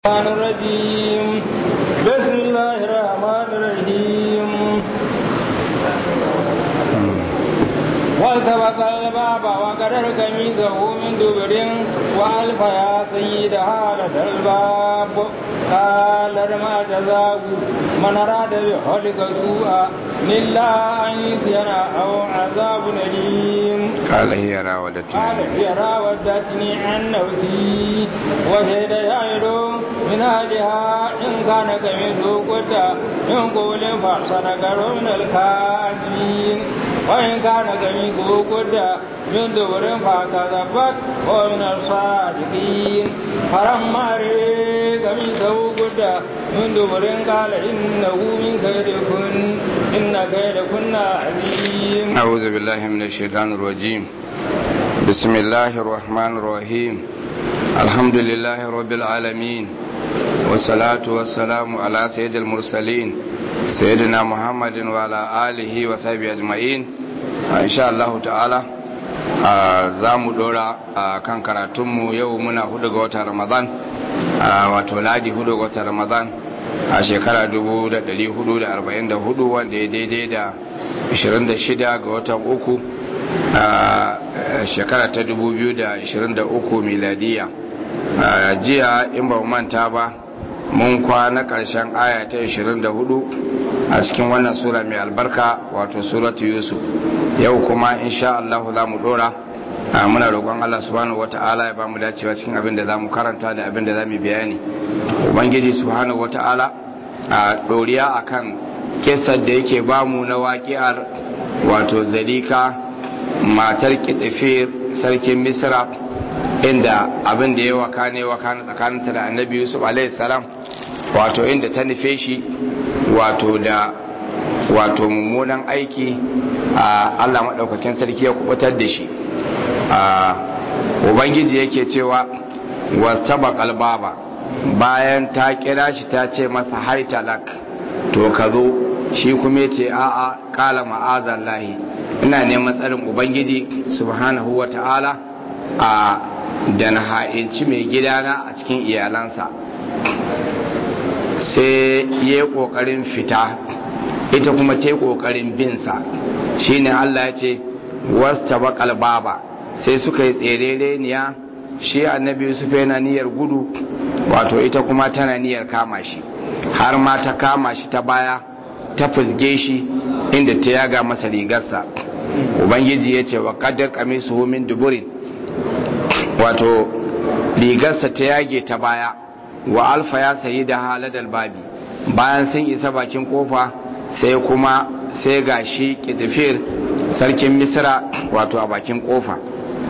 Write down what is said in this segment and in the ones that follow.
الرحمن الرجيم بسم الله الرحمن الرحيم والتبس الباب وقدر كميزه من دبر وألف يا سيدها لدى الباب قال ما جزاء من أراد بحلق سوءا إلا أن يسجن أو عذاب أليم قال هي راودتني قال هي راودتني عن نفسي وشهد شاهد من أهلها إن كان كمثله قد من قول فصدق من الكاذبين وإن كان كمثله قد من دبر فكذبت ومن الصادقين فلما رأى كمثله قد من دبر قال إنه من كيدكن إن كيدكن عظيم أعوذ بالله من الشيطان الرجيم بسم الله الرحمن الرحيم الحمد لله رب العالمين والصلاة والسلام على سيد المرسلين سيدنا محمد وعلى آله وصحبه أجمعين إن شاء الله تعالى za mu dora a kan karatunmu yau muna hudu ga watan ramadan wato ladi hudu ga watan ramadan a shekara 1444 wanda ya daidai da 26 ga watan uku a shekara ta 2023 miladiya jiya in ba manta ba mun kwana ƙarshen aya ta 24 a cikin wannan sura mai albarka wato suratu yusuf yau kuma insha Allah za mu dora muna roƙon Allah subhanahu wata'ala ya ba mu dacewa cikin abin da za mu karanta da abin da za mu bayani ubangiji subhanahu wata'ala a ɗoriya akan kisar da yake ba mu na waƙiyar wato zalika matar kitifir sarkin misra inda abin da ya wakane wakane tsakaninta da annabi yusuf salam wato inda ta nufe shi wato da wato mummunan aiki a allah maɗaukakin sarki ya kubutar da shi ubangiji yake cewa wasu baba bayan ta kira shi ta ce masa haitalak to ka zo shi kuma ce a'a kala ma'azan lahi ina neman tsarin ubangiji subhanahu wa ta'ala a da na ha'inci mai gidana a cikin iyalansa sai ya yi ƙoƙarin fita ita kuma ta yi ƙoƙarin binsa shi ne Allah ya ce wasta baƙal baba sai suka yi tserereniya shi annabi yusuf yana niyyar gudu wato ita kuma tana niyyar kama shi har ma ta kama shi ta baya ta fusge shi inda ta yaga masa rigarsa ubangiji ya ce wa ƙaddar kamisu min duburin wato rigarsa ta yage ta baya wa alfa ya sayi da haladar babi bayan sun isa bakin kofa sai kuma sai ga shi kitifir sarkin misra wato a bakin kofa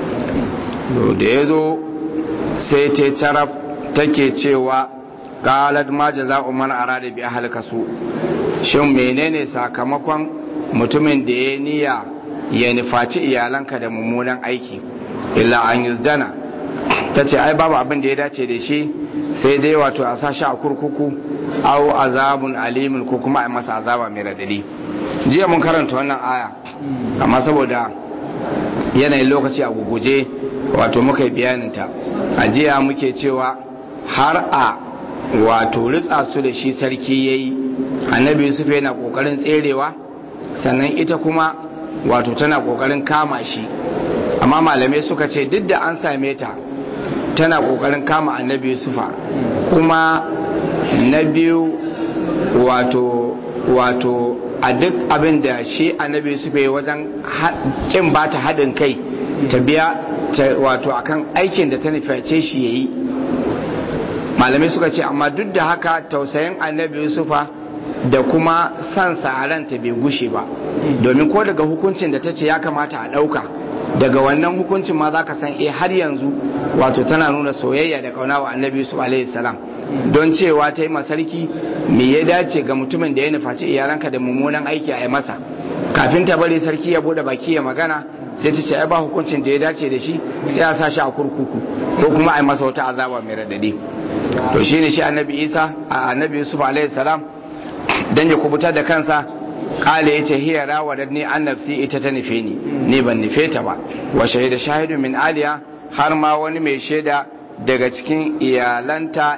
da ya zo sai ta taraf take cewa galad ma jaza'u man arada bi ahlika su shin menene sakamakon mutumin da ya niyya ya nufaci iyalanka da mummunan aiki illa an yuzdana ta ce ai babu abin da ya dace da shi sai dai wato a sashi a kurkuku au azabun alimin ko kuma a masa azaba mai radadi jiya mun karanta wannan aya amma saboda yanayin lokaci a guguje wato muka yi bayaninta a jiya muke cewa har a wato ritsa su da shi sarki ya yi annabi yusuf yana kokarin tserewa sannan ita kuma wato tana kokarin kama shi amma malamai suka ce duk da an same ta tana kokarin kama annabi yusufa kuma na biyu wato wato a duk abin da shi annabi yusufa ya wajen kin ba ta haɗin kai ta biya wato akan aikin da ta nuface shi ya yi malamai suka ce amma duk da haka tausayin annabi yusufa da kuma san ranta bai gushe ba domin ko daga hukuncin da ta ce ya kamata a ɗauka daga wannan hukuncin ma za ka san eh har yanzu wato tana nuna soyayya da kauna wa annabi yusuf alaihi salam don cewa ta yi masarki me ya dace ga mutumin da ya nufaci iyalanka da mummunan aiki a yi masa kafin ta bari sarki ya bude baki ya magana sai ta ce ai ba hukuncin da ya dace da shi sai a sa shi a kurkuku ko kuma a yi masa wata azaba mai radadi to shine shi annabi isa a annabi yusuf alaihi salam dan ya kubutar da kansa kala yace hiya rawadatni an nafsi ita ta nufe ni ni ban nufe ta ba wa shahida shahidu min aliya har ma wani mai shaida daga cikin iyalanta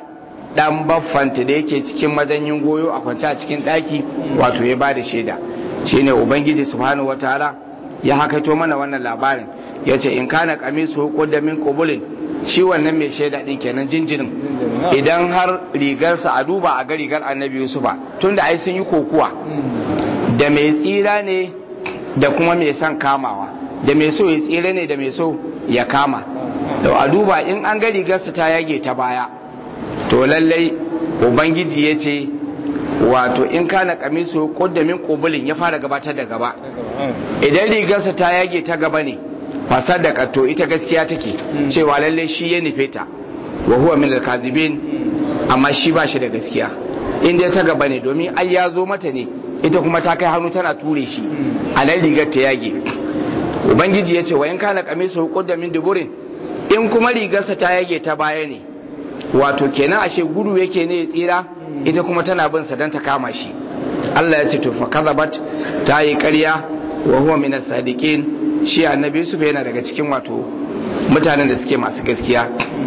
dan baffanta da yake cikin mazanyin goyo a kwance a cikin daki wato ya bada shaida shine ubangiji subhanahu wataala ya hakaito mana wannan labarin yace in kana qamisu qudda min qubulin shi wannan mai shaida din kenan jinjirin idan har rigarsa a duba a ga rigar annabi yusufa tunda ai sun yi kokuwa da mai tsira ne da kuma mai son kamawa da mai so ya tsira ne da mai so ya kama to a duba in an ga rigarsa ta yage ta baya to lallai ubangiji ya ce wato in kana kamisu kudda min kubulin ya fara gabatar da gaba idan rigarsa ta yage ta gaba ne fasadaka to ita gaskiya take cewa lallai shi ya nufe ta wa huwa min al-kazibin amma shi ba shi da gaskiya in dai ta gaba ne domin ai ya zo mata ne ita kuma ta kai hannu tana ture shi a nan rigar ta yage ubangiji ya ce wa in kana kamisu kudda min duburin in kuma rigarsa ta yage ta baya ne wato kenan ashe gudu yake ne ya tsira ita kuma tana bin sa dan ta kama shi Allah ya ce to fa kadhabat ta yi ƙarya wa huwa min as-sadiqin shi annabi Yusuf yana daga cikin wato mutanen da suke masu gaskiya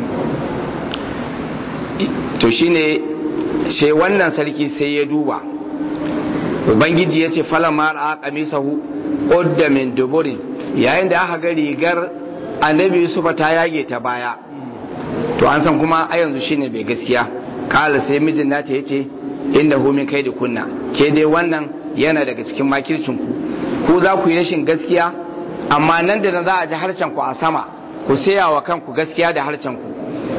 to shine sai wannan sarki sai ya duba ubangiji ya ce falama ra'a qamisahu qudda min duburin yayin da aka ga rigar annabi Yusuf ta yage ta baya to an san kuma a yanzu shine bai gaskiya kala sai mijin nata yace inda hu min kai da kunna ke dai wannan yana daga cikin makircin ku ku za ku yi rashin gaskiya amma nan da nan za a ji harcen ku a sama ku saya wa kanku gaskiya da harcen ku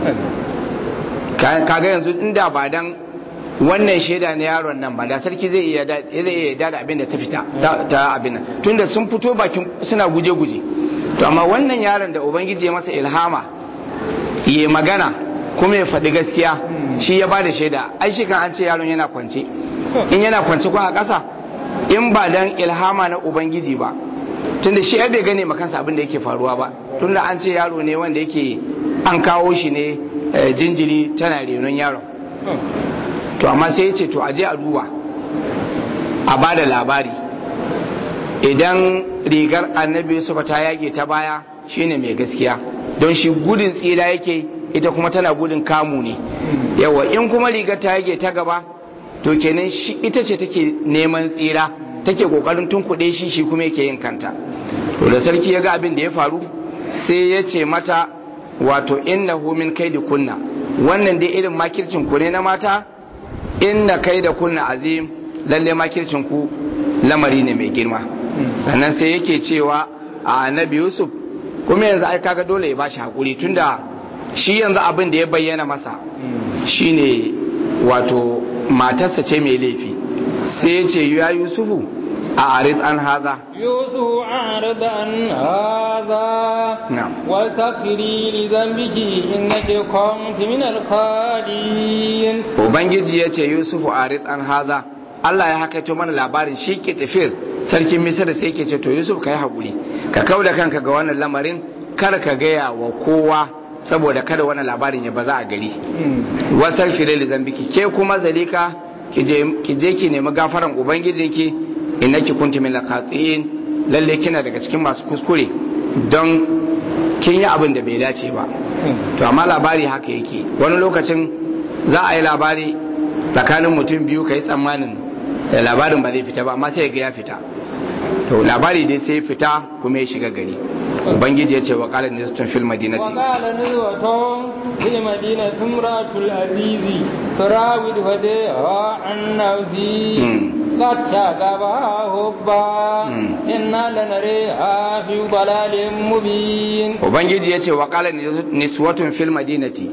kaga yanzu inda ba dan wannan shaida na yaron nan ba da sarki zai iya zai iya da abin da ta fita ta abin nan tunda sun fito bakin suna guje-guje to amma wannan yaron da ubangiji ya masa ilhama yi magana kuma ya faɗi gaskiya shi ya ba da shaida ai shi kan an ce yaron yana kwance in yana kwance ko a ƙasa in ba dan ilhama na ubangiji ba tunda shi ya bai gane makansa abin da yake faruwa ba tunda an ce yaro ne wanda yake an kawo shi ne jinjiri tana renon yaron to amma sai ya ce to aje a duba a ba da labari idan rigar annabi Yusuf ta yage ta baya shine mai gaskiya don shi gudun tsira yake ita kuma tana gudun kamu ne yawa in kuma rigar ta yage ta gaba to kenan shi ita ce take neman tsira take kokarin tunkuɗe shi shi kuma yake yin kanta to da sarki ya ga abin da ya faru sai ya ce mata wato innahu min kaidi kunna wannan dai irin makircin ku ne na mata inna kaida kunna azim lalle makircin ku lamari ne mai girma sannan sai yake cewa a annabi yusuf kuma yanzu ai kaga dole ya bashi hakuri tunda shi yanzu abin da ya bayyana masa shine wato matarsa ce mai laifi sai ya ce ya yusufu a arid an haza يوسف أعرض عن هذا نعم. واستغفري لذنبك إنك كنت من الخالدين ubangiji ya ce yusufu arid an haza Allah ya hakaito mana labarin shi ke tafiyar sarkin misir sai ke ce to yusuf ka yi haƙuri ka kau da kanka ga wannan lamarin kar ka gaya wa kowa saboda kada wannan labarin ya baza a gari wasar fire zambiki ke kuma zalika ki je ki nemi gafaran ubangijinki innaki kunti min laqatin lalle kina daga cikin masu kuskure don kin yi abin da bai dace ba to amma labari haka yake wani lokacin za a yi labari tsakanin mutum biyu ka yi tsammanin da labarin ba zai fita ba amma sai ga ya fita to labari dai sai fita kuma ya shiga gari ubangiji ya ce wa qala nisatun fil madinati وقال نزوة في المدينة امرأة العزيز تراود فتيها عن نفسه مم. قد شغبها حبا مم. إنا لنريها في ضلال مبين ubangiji ya ce wa qala niswatun fil madinati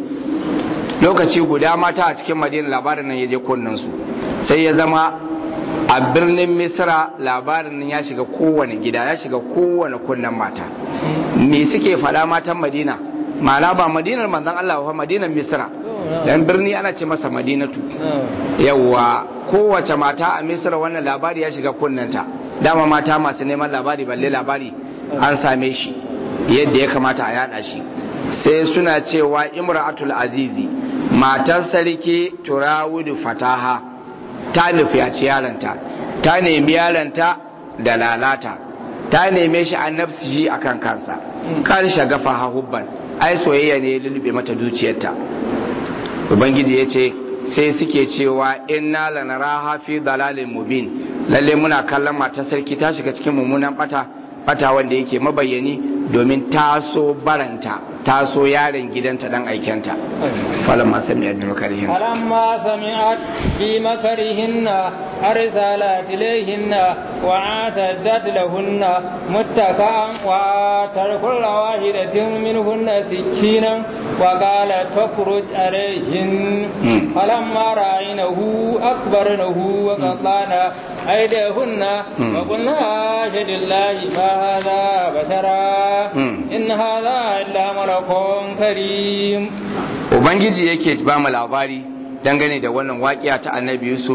lokaci guda mata a cikin madina labarin nan ya je kunnen su sai ya zama a birnin misra labarin nan ya shiga kowane gida ya shiga kowane kunnen mata me suke faɗa matan madina ma'ana ba madinar manzon Allah ba madinar misra dan birni ana ce masa madinatu yawwa kowace mata a misra wannan labari ya shiga kunnenta dama mata masu neman labari balle labari an same shi yadda ya kamata a yada shi sai suna cewa imra'atul azizi matar sarki turawudu fataha ta nufi a yaranta ta nemi yaranta da lalata ta neme shi an nafsi shi akan kansa kan shagafa hubban ai soyayya ne ya lulube mata dukiyarta ubangiji ya ce sai suke cewa inna lanaraha fi dalalin mubin lalle muna kallon matar sarki ta shiga cikin mummunan bata bata wanda yake mabayyani domin taso baranta taso yaron gidanta dan aikenta falamma sami'at bi makarihin فلما سمعت بمكرهن أرسلت إليهن وأعتدت لهن متكئا وآتت كل واحدة منهن سكينا وقالت تخرج عليهن فلما رأينه أكبرنه وقطعن أيديهن وقلنا أشهد الله ما هذا بشرا إن هذا إلا ملك كريم ubangiji yake ba mu labari dangane da wannan waƙiya ta annabi yusuf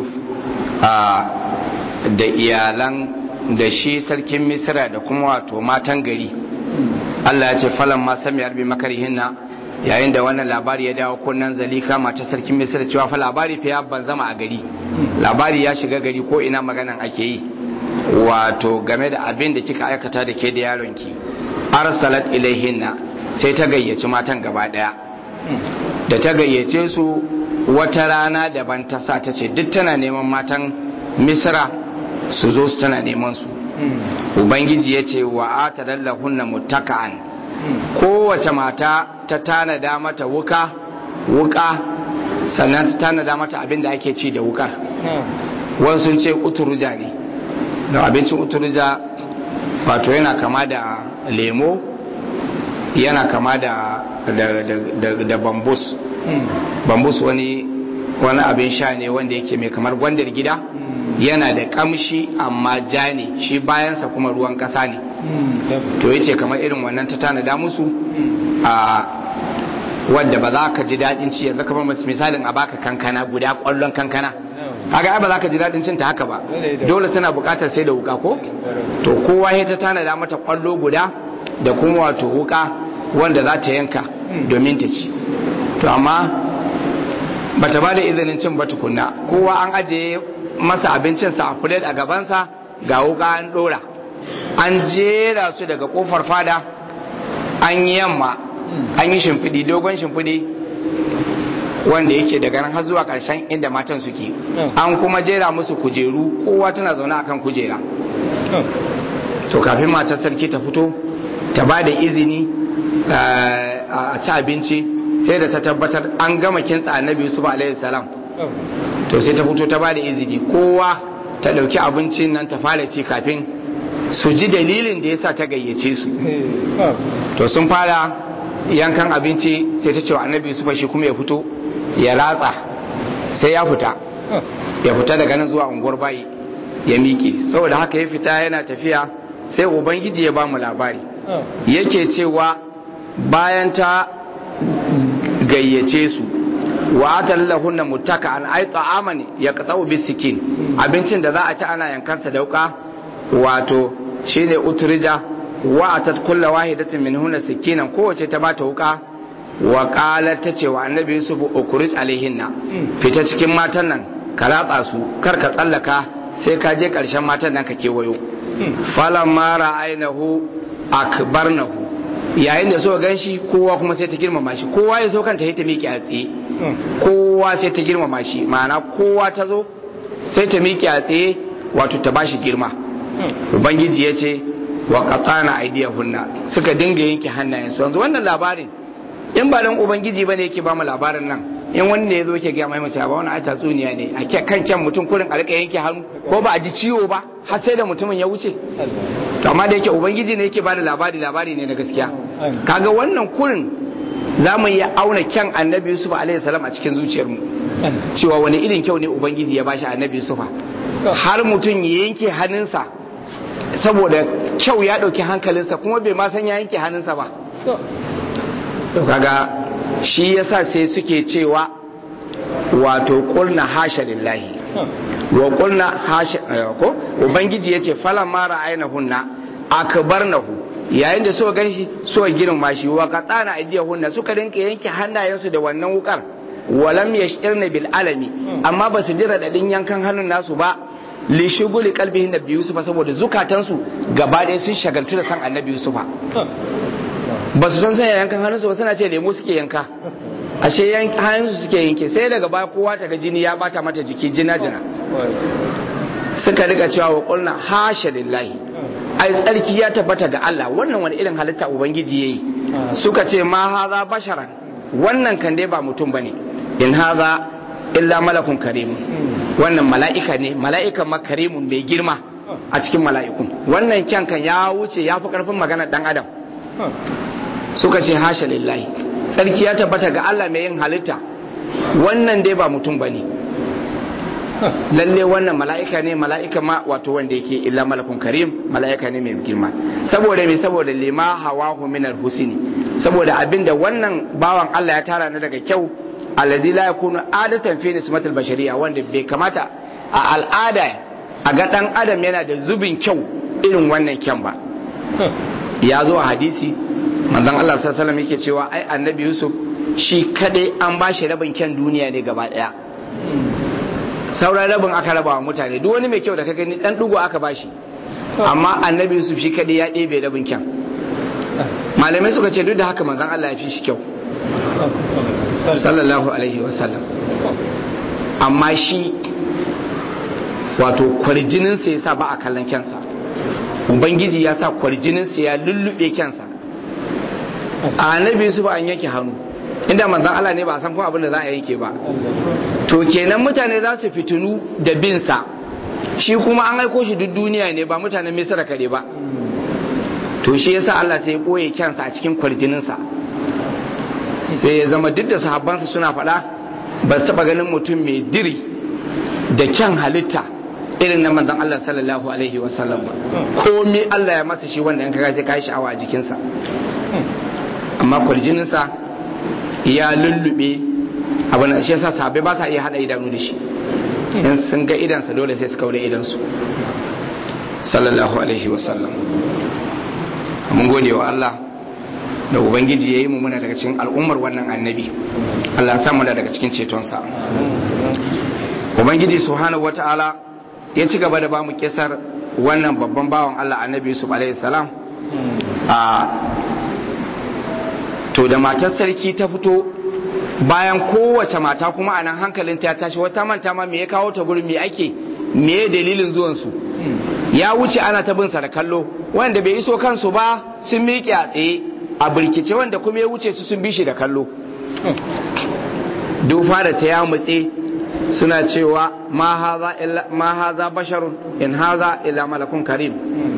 da iyalan da shi sarkin misira da kuma wato matan gari allah ya ce falon ma sami arbi makarihinna yayin da wannan labari ya dawo kunnan zalika mata sarkin misira cewa fa labari fa ya ban zama a gari labari ya shiga gari ko ina maganan ake yi wato game da abin da kika aikata da ke da yaronki arsalat ilaihinna sai ta gayyaci matan gaba daya da ta gayyace su wata rana daban ta sa ta ce duk tana neman matan misra su zo su tana neman su ubangiji ya ce wa ata dallahunna muttaka'an kowace mata ta tanada mata wuka wuka sannan ta tanada mata abin da ake ci da wukar wasu sun ce uturuja ne da abincin uturuja wato yana kama da lemo yana kama da da, da, da bambus bambus wani wani abin sha ne wanda yake mai kamar gwandar gida yana da kamshi amma ja ne shi bayansa kuma ruwan kasa ne to yace kamar irin wannan ta tanada musu a wadda ba za ka ji daɗin ci yanzu kamar misalin a baka kankana guda ƙwallon kankana haka ai ba za ka ji daɗin cin ta haka ba dole tana buƙatar sai da wuka ko to kowa ya ta tanada mata ƙwallo guda da kuma wato wuka wanda za ta yanka domin ta ci to amma bata ba da izinin cin ba tukunna kowa an ajiye masa abincinsa a fulet a gabansa ga wuka an ɗora an jera su daga kofar fada an yi yamma an yi shimfiɗi dogon shimfiɗi wanda yake daga nan har zuwa ƙarshen inda matan suke an kuma jera musu kujeru kowa tana zaune akan kujera to kafin matar sarki ta fito ta ba da izini a ci abinci sai da ta tabbatar an gama kintsa annabi yusuf alaihi salam to sai ta fito ta ba da izini kowa ta ɗauki abincin nan ta fara ci kafin su ji dalilin da yasa ta gayyace su to sun fara yankan abinci sai ta ce wa annabi yusuf shi kuma ya fito ya ratsa sai ya fita ya fita daga nan zuwa unguwar bayi ya miƙe saboda haka ya fita yana tafiya sai ubangiji ya ba mu labari yake cewa bayan ta gayyace su wa atallahunna muttaka an ay ta'aman yaqta'u bisikin abincin da za a ci ana yankansa dauka wato shine utrija wa atat kullu wahidatin minhunna sikinan kowace ta bata wuka wa qalat tace wa annabi yusuf ukurij alaihinna fita cikin matan nan ka ratsa su kar ka tsallaka sai ka je karshen matan nan ka kewayo falamma ra'aynahu akbarnahu yayin da suka ganshi kowa kuma sai ta girmama shi kowa ya so kanta ta miƙe a tsaye kowa sai ta girmama shi ma'ana kowa ta zo sai ta miƙe a tsaye wato ta bashi girma ubangiji ya ce wa qatana aydiyahunna suka dinga yanke hannayensu yanzu wannan labarin in ba dan ubangiji bane yake ba mu labarin nan in wani ne yazo yake ga mai mace ba wannan ai tatsuniya ne a kan kyan mutum kurin a rika yanke hannu ko ba a ji ciwo ba har sai da mutumin ya wuce to amma da yake ubangiji ne yake bada labari labari ne na gaskiya kaga wannan kurin za mu iya auna kyan annabi yusuf alaihi salam a cikin zuciyarmu cewa wani irin kyau ne ubangiji ya bashi annabi yusuf har mutum ya yanke hannunsa saboda kyau ya ɗauki hankalinsa kuma bai ma san ya yanke hannunsa ba to kaga shi yasa sai suke cewa wato kulna hasha lillahi wa kulna hasha ko ubangiji yace falan ma ra'aynahunna akbarnahu yayin da suka ganshi suka girma shi wa qatana aydiyahunna suka dinka yanke hannayensu da wannan wukar walam yashirna bil alami amma basu ji radadin yankan hannun nasu ba li shuguli qalbihin nabi yusufa saboda zukatansu gaba ɗaya sun shagaltu da san annabi yusufa ba su san sanya yankan hannunsu ba suna ce lemo suke yanka ashe hannunsu suke yanke sai daga baya kowa ta ga jini ya bata mata jiki jina jina suka riga cewa wa kulna hasha lillahi ai tsarki ya tabbata ga Allah wannan wani irin halitta ubangiji yayi suka ce ma haza basharan wannan kan dai ba mutum bane in haza illa malakun karimun wannan mala'ika ne mala'ikan ma karimun mai girma a cikin mala'ikun wannan kyan kan ya wuce ya fi karfin maganar dan adam suka ce hasha lillahi tsarki ya tabbata ga Allah mai yin halitta wannan dai ba mutum bane lalle wannan mala'ika ne mala'ika ma wato wanda yake illa malakun karim mala'ika ne mai girma saboda me saboda lima hawahu min husni saboda abinda wannan bawan Allah ya tara na daga kyau alladhi la yakunu adatan fi nismatil bashariya wanda bai kamata a al'ada a ga dan adam yana da zubin kyau irin wannan kyan ba ya zo a hadisi manzon Allah sallallahu alaihi wasallam yake cewa ai annabi Yusuf shi kadai an bashi rabin kyan duniya ne gaba daya sauran rabin aka raba wa mutane duk wani mai kyau da ka gani dan dugo aka bashi amma annabi Yusuf shi kadai ya ɗebe rabin kyan malamai suka ce duk da haka manzon Allah ya fi shi kyau sallallahu alaihi wasallam amma shi wato kwarjininsa ya sa ba a kallon kyansa ubangiji ya sa kwarjininsa ya lullube kyansa a annabi Yusuf an yanke hannu inda manzon Allah ne ba a san kuma abin da za a yanke ba to kenan mutane za su fitinu da binsa shi kuma an aiko shi duk duniya ne ba mutanen misira kare ba to shi yasa Allah sai ya ɓoye kyansa a cikin kwarjininsa sai ya zama duk da sahabbansa suna faɗa ba su taɓa ganin mutum mai diri da kyan halitta irin na manzon Allah sallallahu alaihi wasallam ba komai Allah ya masa shi wanda in kaga sai kai sha'awa a jikinsa amma kwarjininsa ya lullube abin da shi yasa sahabbai ba sa iya hada idanu da shi in sun ga idansa dole sai su kaure idansu sallallahu alaihi wasallam mun gode wa Allah da ubangiji ya yi mu muna daga cikin al'ummar wannan annabi Allah samu da daga cikin cetonsa ubangiji subhanahu wata'ala ya ci gaba da ba mu kisar wannan babban bawan Allah annabi Yusuf alaihi salam a to da matar sarki ta fito bayan kowace mata kuma a nan hankalin ta tashi wata manta ma me ya kawo ta gurin me ake me dalilin zuwansu ya wuce ana ta bin sa da kallo wanda bai iso kansu ba sun miƙe a tsaye a birkice wanda kuma ya wuce su sun bi shi da kallo dufa da ta ya mutse suna cewa ma haza basharun in haza illa malakun karim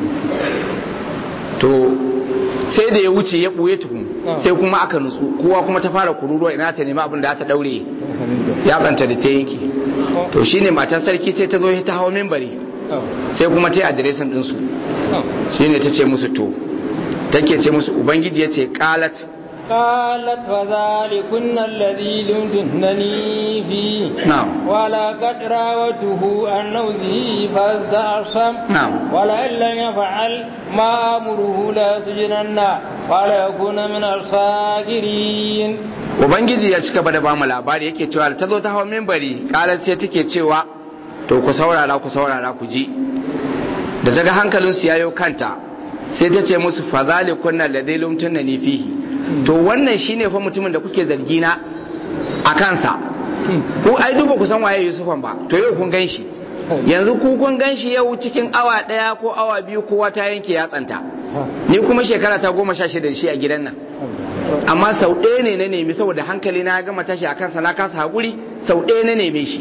to sai da ya wuce ya ɓuye tukun sai kuma aka nutsu kowa kuma ta fara kururuwa ina ta nema abin da ta daure ya ɓanta da ta yanki to shine matar sarki sai ta zo ta hawa mimbari sai kuma ta yi adiresin ɗinsu shine ta ce musu to take ce musu ubangiji ya ce qalat قالت فذلكن الذي لمتنني فيه نعم ولقد راوته عن نوزه فاستعصم نعم ولئن لم يفعل ما أمره ليسجنن وليكون من الصاغرين ubangiji ya cika da bamu labari yake cewa ta zo ta hawa mimbari kalar sai take cewa to ku saurara ku saurara ku ji da ta ga hankalinsu yayo kanta sai ta ce musu fazali kunna ladai lumtunna ni fihi to wannan shine fa mutumin da kuke zargi na a kansa ku ai duba ku san waye Yusufan ba to yau kun ganshi yanzu ku kun ganshi yau cikin awa daya ko awa biyu kowa ta yanke yatsanta ni kuma shekara ta goma sha shida shi a gidan nan amma sau ɗaya ne na nemi saboda hankali na gama tashi a kansa na kasa haƙuri sau ɗaya na neme shi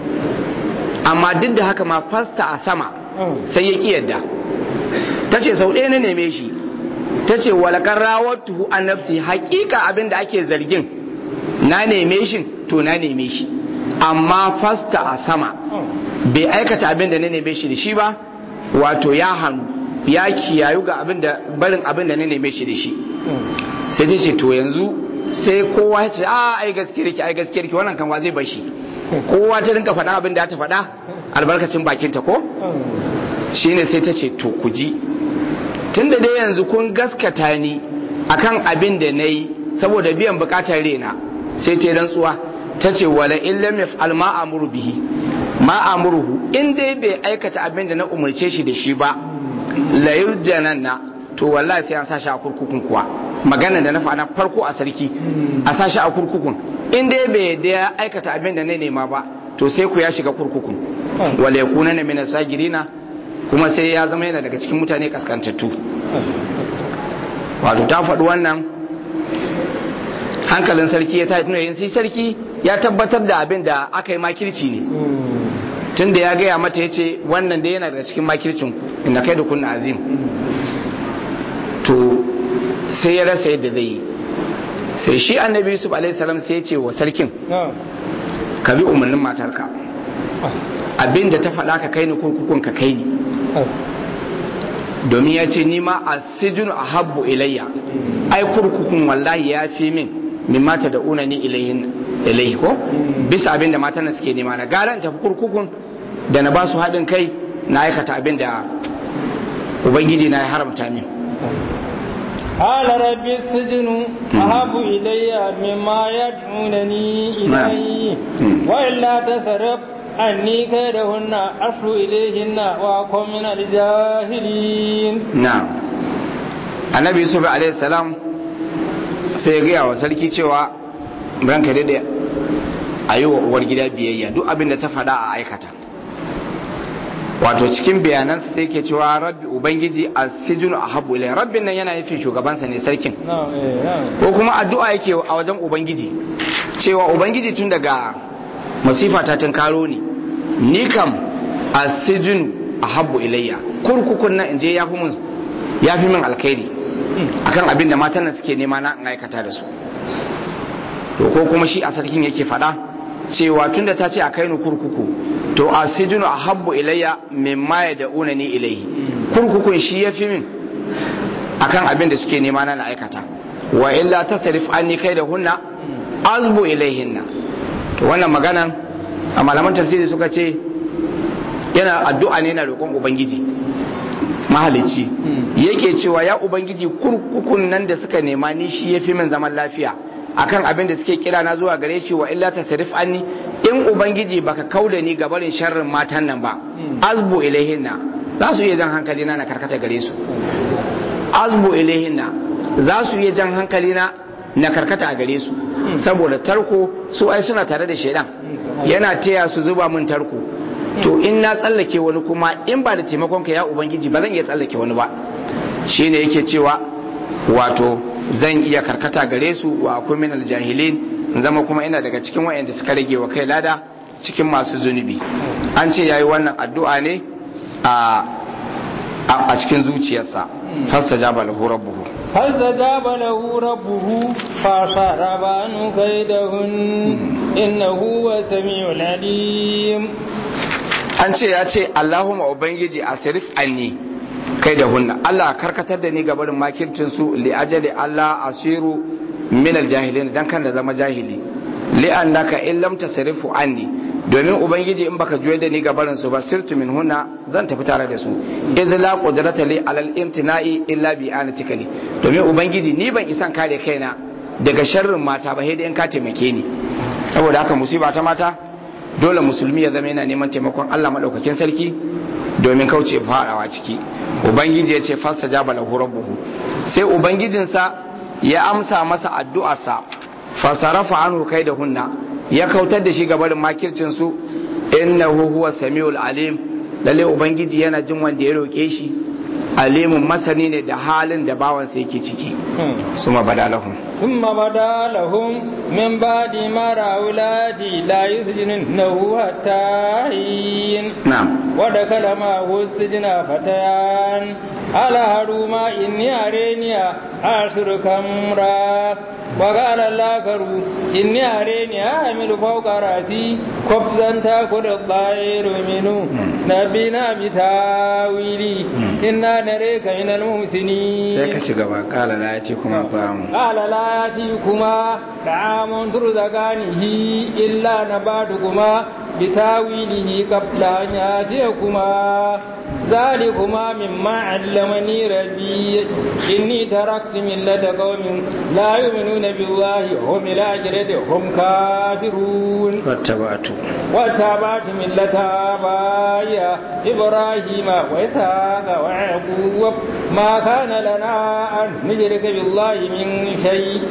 amma duk da haka ma fasta a sama sai ya ƙi yadda ta ce sau ɗaya na neme shi ta ce walakar rawattuhu an nafsi hakika abin da ake zargin na neme shi to na neme shi amma fasta a sama bai aikata abin da na neme shi da shi ba wato ya hannu ya kiyayu ga abin da barin abin da na neme shi da shi sai ta ce to yanzu sai kowa ya ce a ai gaskiyar ki ai gaskiyar ki wannan kan wa zai bar shi kowa ta rinka faɗa abin da ta faɗa albarkacin bakinta ko shine sai ta ce to ku ji tunda dai yanzu kun gaskata ni akan abin da na yi saboda biyan bukatar rena sai ta yi rantsuwa ta ce wala in lam yaf'al ma amuru bihi ma amuruhu in dai bai aikata abin da na umarce shi da shi ba la yurjananna to wallahi sai an sa shi a kurkukun kuwa magana da na faɗa farko a sarki a sashi a kurkukun in dai bai da ya aikata abin da na nema ba to sai ku ya shiga kurkukun wala yakuna na mina sagirina kuma sai ya zama yana daga cikin mutane kaskantattu wato ta faɗi wannan hankalin sarki ya tashi tunayin sai sarki ya tabbatar da abin da aka yi makirci ne tun da ya gaya mata ya ce wannan da yana daga cikin makircin inda kai da kunna azim to sai ya rasa yadda zai yi sai shi annabi yusuf alaihissalam sai ya ce wa sarkin ka bi umarnin matarka abin da ta faɗa ka kai ni kurkukun ka kai ni domin ya ce nima a sijin a habbu ilayya ai kurkukun wallahi ya fi min min mata da unani ilayhi ko bisa abin da matan suke nema na gara tafi kurkukun da na ba su haɗin kai na aikata abin da ubangiji na ya haramta min قال رب السجن أحب إلي مما يدعونني إليه وإلا تصرف أني كيدهن أصل إليهن وأكون من الجاهلين نعم النبي يوسف عليه السلام sai ya gaya wa sarki cewa ranka daidai a yi wa uwar gida biyayya duk abin da ta faɗa a aikata wato cikin bayanansa sai ke cewa rabbi ubangiji a sijinu a habu ilai rabbin nan yana nufin shugabansa ne sarkin ko kuma addu'a yake a wajen ubangiji cewa ubangiji tun daga masifa ta tunkaro ni ni kam a sijinu a habu ilayya kurkukun nan in je ya fi min ya fi min alkhairi akan abin da matan nan suke nema na in aikata da su to ko kuma shi a sarkin yake faɗa cewa tunda ta ce a kai ni kurkuku to a sijinu a habbu ilayya mimma ya da unani ilaihi kurkukun shi ya fi min akan abin da suke nema na aikata wa illa tasrif anni kai da hunna azbu ilaihinna to wannan maganan a malaman tafsiri suka ce yana addu'a ne na roƙon ubangiji mahalicci yake cewa ya ubangiji kurkukun nan da suka nema ni shi ya fi min zaman lafiya akan abin da suke kira na zuwa gare shi wa illa tasrif anni in ubangiji baka kauda ni ga barin sharrin matan nan ba azbu ilaihinna za su iya jan hankali na na karkata gare su azbu ilaihinna za su iya jan hankali na na karkata a gare su saboda tarko su ai suna tare da shaidan yana taya su zuba min tarko to in na tsallake wani kuma in ba da taimakon ka ya ubangiji ba zan iya tsallake wani ba shine yake cewa wato zan iya karkata gare su wa akwai min aljahilin zama kuma ina daga cikin wayanda suka rage wa kai lada cikin masu zunubi an ce yayi wannan addu'a ne a a cikin zuciyarsa fastajaba lahu rabbuhu فاستجاب له ربه فصرف عنه كيدهن إنه هو السميع العليم an ce ya ce Allahumma ubangiji asirif anni kai da hunna Allah karkatar da ni gabarin makircin su li ajali Allah asiru min aljahilin dan kan da zama jahili li annaka in lam tasrifu anni domin ubangiji in baka juye da ni gabarin su ba sirtu min hunna zan tafi tare da su iz la qudrata li alal imtina'i illa bi anatika li domin ubangiji ni ban isan kare kaina daga sharrin mata ba sai dai in ka taimake ni saboda haka musiba ta mata dole musulmi ya zama yana neman taimakon Allah madaukakin sarki domin kauce fadawa ciki ubangiji ya ce fasta jaba lahu rabbuhu sai ubangijinsa ya amsa masa addu'arsa fasarafa anhu kai da hunna ya kautar da shi gabarin makircin su innahu huwa samiul alim lalle ubangiji yana jin wanda ya roke shi alimun masani ne da halin da bawansa yake ciki suma badalahum ثم بدا لهم من بعد ما رأوا الآتي لا يسجننه حتى حين نعم ودخل معه السجن فتيان قال هروما إني أريني أعصر كمرا وقال الآخر إني أريني أعمل فوق رأسي خبزا تأكل الطير منه نبينا بتاويلي إنا نريك من المحسنين sai ka ci gaba kala la yace kuma ta'amu قال لا يأتيكما طعام ترزقانه إلا نباتكما بتاويله قبل أن يأتيكما ذلكما مما علمني ربي إني تركت ملة قوم لا يؤمنون بالله وهم الآخرة هم كافرون واتبعت واتبعت ملة آبائي إبراهيم وإسحاق ويعقوب ما كان لنا أن نشرك بالله من شيء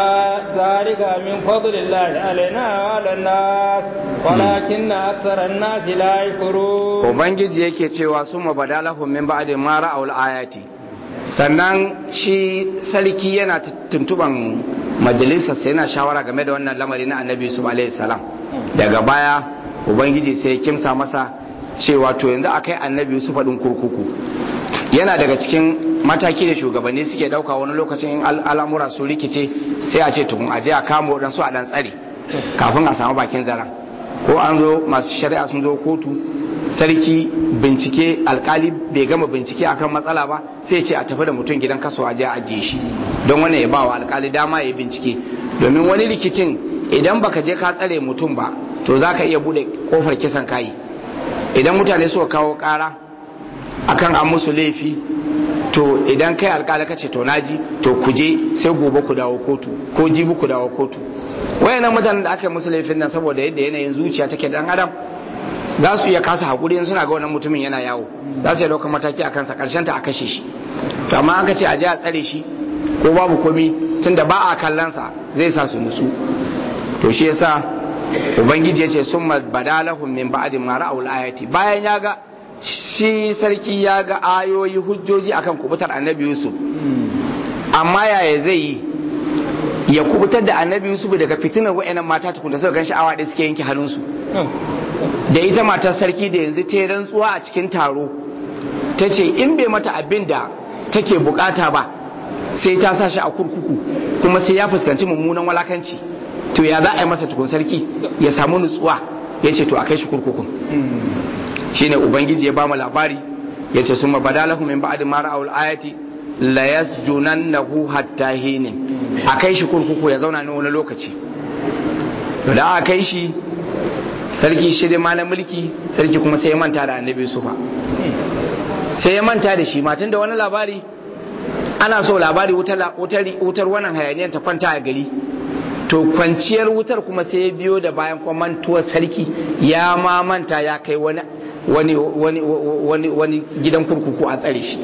ذلك من فضل الله علينا وعلى الناس ولكن أكثر الناس لا يشكرون ubangiji yake cewa sun mabadalahum min ba'di ma ra'aul ayati sannan shi sarki yana tuntuban majalisar sai yana shawara game da wannan lamari na annabi yusuf alaihi salam daga baya ubangiji sai ya kimsa masa cewa to yanzu akai annabi yusuf din kurkuku yana daga cikin mataki da shugabanni suke dauka wani lokacin in al'amura su rikice sai a ce tukun aje a kama waɗansu a dan tsare kafin a samu bakin zaren ko an zo masu shari'a sun zo kotu sarki bincike alkali bai gama bincike akan matsala ba sai ce a tafi da mutum gidan kaso aje a ajiye shi don wannan ya ba wa alkali dama ya bincike domin wani rikicin idan baka je ka tsare mutum ba to za ka iya bude kofar kisan kayi idan mutane suka kawo kara akan an musu laifi to idan kai alkali ka ce to naji to ku je sai gobe ku dawo kotu ko jibi ku dawo kotu wayannan mutanen da aka yi musu laifin nan saboda yadda yanayin zuciya take dan adam za su iya kasa hakuri in suna ga wannan mutumin yana yawo za su iya ɗaukar mataki a kansa ƙarshen ta a kashe shi to amma an ka ce a je a tsare shi ko babu komi tunda ba a kallonsa zai sa su nutsu to shi yasa ubangiji ya ce sun badalahum min ba'di ma ra'ul ayati bayan ya ga shi sarki ya ga ayoyi hujjoji akan kubutar annabi yusuf amma yaya zai yi ya kubutar da annabi yusuf daga fitinar wa'annan mata tukunta suka gan sha'awa da suke yanke hannunsu da ita matar sarki da yanzu ta yi rantsuwa a cikin taro ta ce in bai mata abin da take bukata ba sai ta sa shi a kurkuku kuma sai ya fuskanci mummunan walakanci to ya za a yi masa tukun sarki ya samu nutsuwa ya ce to a kai shi kurkukun shine ubangiji ya ba mu labari ya ce summa badalahu min ba'di ma ra'awul ayati la yasjunannahu hatta hinin a kai shi kurkuku ya zauna ne wani lokaci to da aka kai shi sarki shi ma na mulki sarki kuma sai ya manta da annabi sufa sai ya manta da shi matan da wani labari ana so labari wutar wannan hayaniyar ta kwanta a gari to kwanciyar wutar kuma sai ya biyo da bayan kwamantuwar sarki ya ma manta ya kai wani wani wani wani wani gidan kurkuku a tsare shi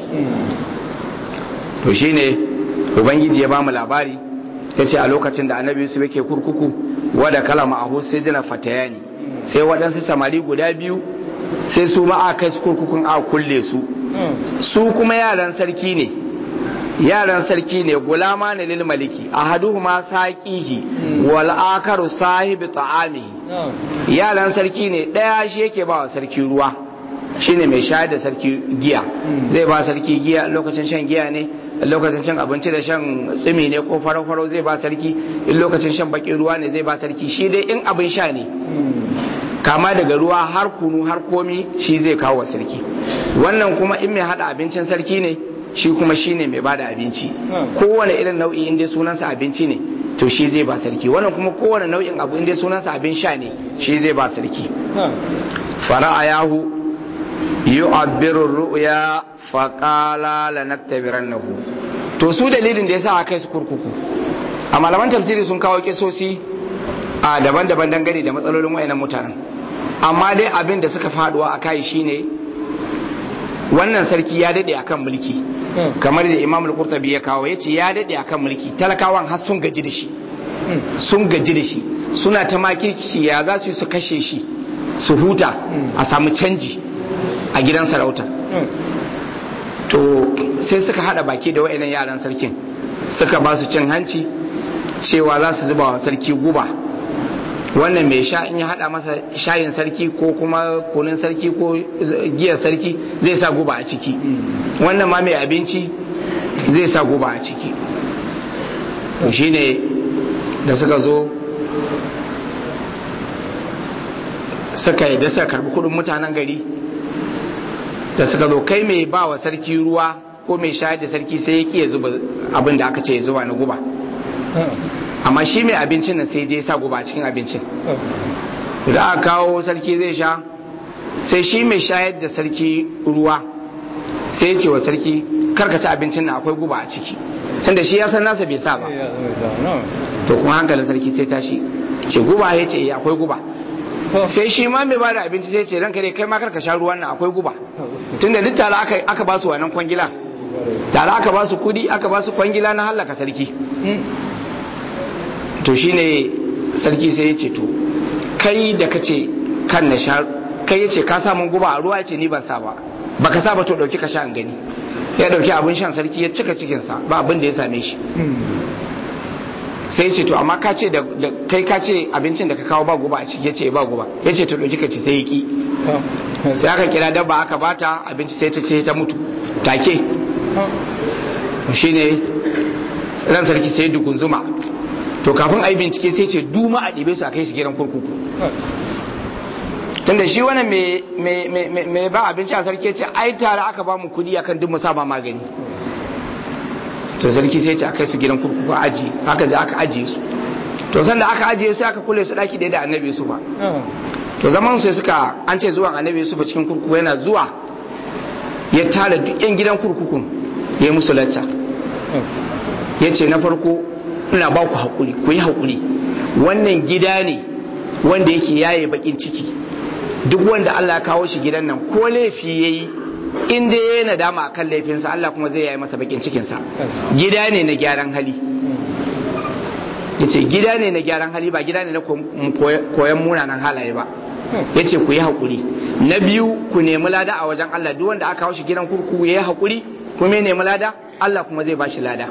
to shine ubangiji ya ba mu labari ya ce a lokacin da annabi yusuf yake kurkuku wadda kalama a sai jina fatayani sai waɗansu samari guda biyu sai su ma a kai su kurkukun a kulle su su kuma yaran sarki ne yaran sarki ne gulama ne lil maliki ahaduhuma saqihi wal akaru sahibi ta'amihi yaran sarki ne daya shi yake ba wa sarki ruwa shine mai shayar da sarki giya zai ba sarki giya lokacin shan giya ne lokacin cin abinci da shan tsimi ne ko farau-farau zai ba sarki in lokacin shan bakin ruwa ne zai ba sarki shi dai in abin sha ne kama daga ruwa har kunu har komi shi zai kawo wa sarki wannan kuma in mai hada abincin sarki ne shi kuma shi ne mai bada abinci kowane irin nau'i inda sunansa abinci ne to shi zai ba sarki wannan kuma kowane nau'in abu inda sunansa abin sha ne shi zai ba sarki fara'a yahu yu'abbiru ru'ya faqala lanaktabirannahu to su dalilin da yasa aka kai su kurkuku a malaman tafsiri sun kawo kisosi a daban-daban dangane da matsalolin wayannan mutanen amma dai abin da suka faduwa a kai shine wannan sarki ya dade akan mulki kamar da imam al-qurtubi ya kawo yace ya dade akan mulki talakawan har sun gaji da shi sun gaji da shi suna ta makirci ya za su yi su kashe shi su huta a samu canji a gidan sarauta to sai suka hada baki da wayannan yaran sarkin suka ba su cin hanci cewa za su zuba wa sarki guba wannan mai sha in ya hada masa shayin sarki ko kuma kunin sarki ko giyar sarki zai sa guba a ciki wannan ma mai abinci zai sa guba a ciki to shine da suka zo suka yi da suka karbi kudin mutanen gari da suka zo kai mai ba wa sarki ruwa ko mai shayar da sarki sai ya ƙi zuba abin da aka ce ya zuba na guba amma shi mai abincin nan sai je sa guba a cikin abincin da aka kawo sarki zai sha sai shi mai shayar da sarki ruwa sai ya ce wa sarki karka ci abincin na akwai guba a ciki tunda shi ya san nasa bai sa ba to kuma hankalin sarki sai tashi ce guba ya ce akwai guba sai shi ma mai bada abinci sai ce ranka dai kai ma karka sha ruwan nan akwai guba tunda duk tare aka aka ba su wannan kwangila tare aka ba su kudi aka ba su kwangila na hallaka sarki to shine sarki sai ya ce to kai da kace kan na sha kai ya ce ka sa mun guba a ruwa ya ce ni ban sa ba baka sa ba to dauki ka sha an gani ya dauki abin shan sarki ya cika cikinsa ba abin da ya same shi sai ce to amma ka ce da kai ka ce abincin da ka kawo ba guba a ciki ya ce ba guba ya ce to dauki ka ci sai ya ki sai aka kira dabba aka bata abinci sai ta ce ta mutu take shine ran sarki sai dukun zuma to kafin a yi bincike sai ce duma a ɗibe su a kai su gidan kurkuku tunda shi wannan mai ba abinci a sarki ce ai tare aka ba mu kudi akan duk musa ba magani to sarki sai ce aka su gidan kurkuku aji haka je aka ajiye su to sanda aka ajiye su aka kule su daki ɗaya da annabi su ba to zaman sai suka an ce zuwan annabi su ba cikin kurkuku yana zuwa ya tara duk yan gidan kurkukun ya musu lacca ya ce na farko ina ba ku haƙuri ku yi haƙuri wannan gida ne wanda yake yaye bakin ciki duk wanda Allah ya kawo shi gidan nan ko laifi yayi in dai yayi nadama akan laifinsa Allah kuma zai yayi masa bakin cikinsa gida ne na gyaran hali yace gida ne na gyaran hali ba gida ne na koyan munanan halaye ba yace ku yi hakuri na biyu ku nemi lada a wajen Allah duk wanda aka kawo shi gidan kurkuku yayi hakuri kuma ya nemi lada Allah kuma zai bashi lada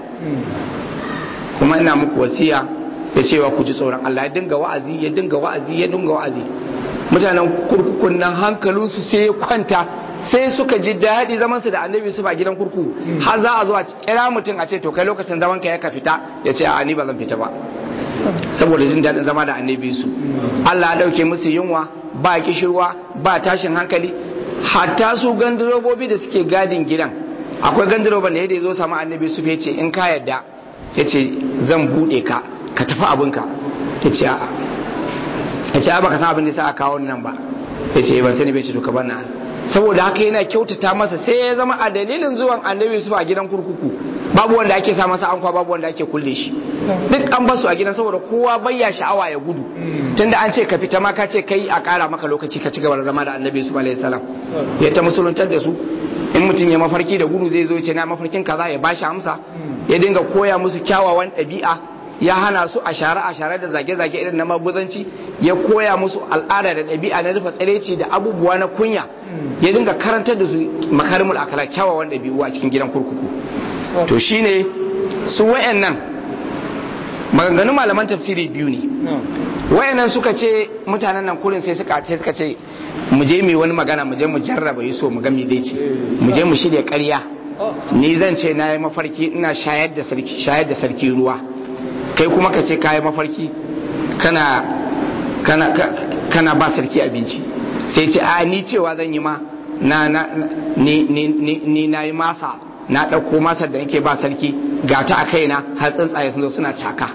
kuma ina muku wasiya da cewa ku ji tsoron Allah ya dinga wa'azi ya dinga wa'azi ya dinga wa'azi mutanen kurkukun nan hankalinsu sai ya kwanta sai suka ji daɗi zaman su da annabi su ba gidan kurkuku har za a zo a kira mutum a ce to kai lokacin zaman ka ya ka fita ya ce a ni ba zan fita ba saboda jin daɗin zama da annabi su Allah ya ɗauke musu yunwa ba kishirwa ba tashin hankali hatta su gandirobobi da suke gadin gidan akwai gandiroban da ya zo samu annabi su ce in ka yadda ya ce zan buɗe ka ka tafi abinka ya ce a'a ya ce ba ka san abin da sa a kawo nan ba ya ce ban sani bai ce duka bana saboda haka yana kyautata masa sai ya zama a dalilin zuwan annabi Yusuf a gidan kurkuku babu wanda ake sa masa ankwa babu wanda ake kulle shi duk an basu a gidan saboda kowa bayya sha'awa ya gudu tunda an ce ka fita ma ka ce kai a kara maka lokaci ka ci gaba da zama da annabi Yusuf alaihi salam ya ta musuluntar da su in mutum ya mafarki da gudu zai zo ya ce na mafarkin kaza ya bashi amsa ya dinga koya musu kyawawan ɗabi'a ya hana su a share a share da zage-zage irin na maguzanci ya koya musu al'ada da ɗabi'a na rufe tsireci da abubuwa na kunya ya dinga karantar da su makarimul akala kyawawan ɗabi'u a cikin gidan kurkuku to shine su wayannan maganganun malaman tafsiri biyu ne wayannan suka ce mutanen nan kurin sai suka ce suka ce mu je mu wani magana mu je mu jarraba yi so mu ga me zai ce mu je mu shirya ƙarya ni zan ce na yi mafarki ina shayar da sarki shayar da sarki ruwa kai kuma ka ce kayi mafarki kana kana kana ba sarki abinci sai ce a ni cewa zan yi ma na na ni ni ni ni na yi masa na ɗauko masar da nake ba sarki ga ta a kaina har tsuntsaye sun zo suna caka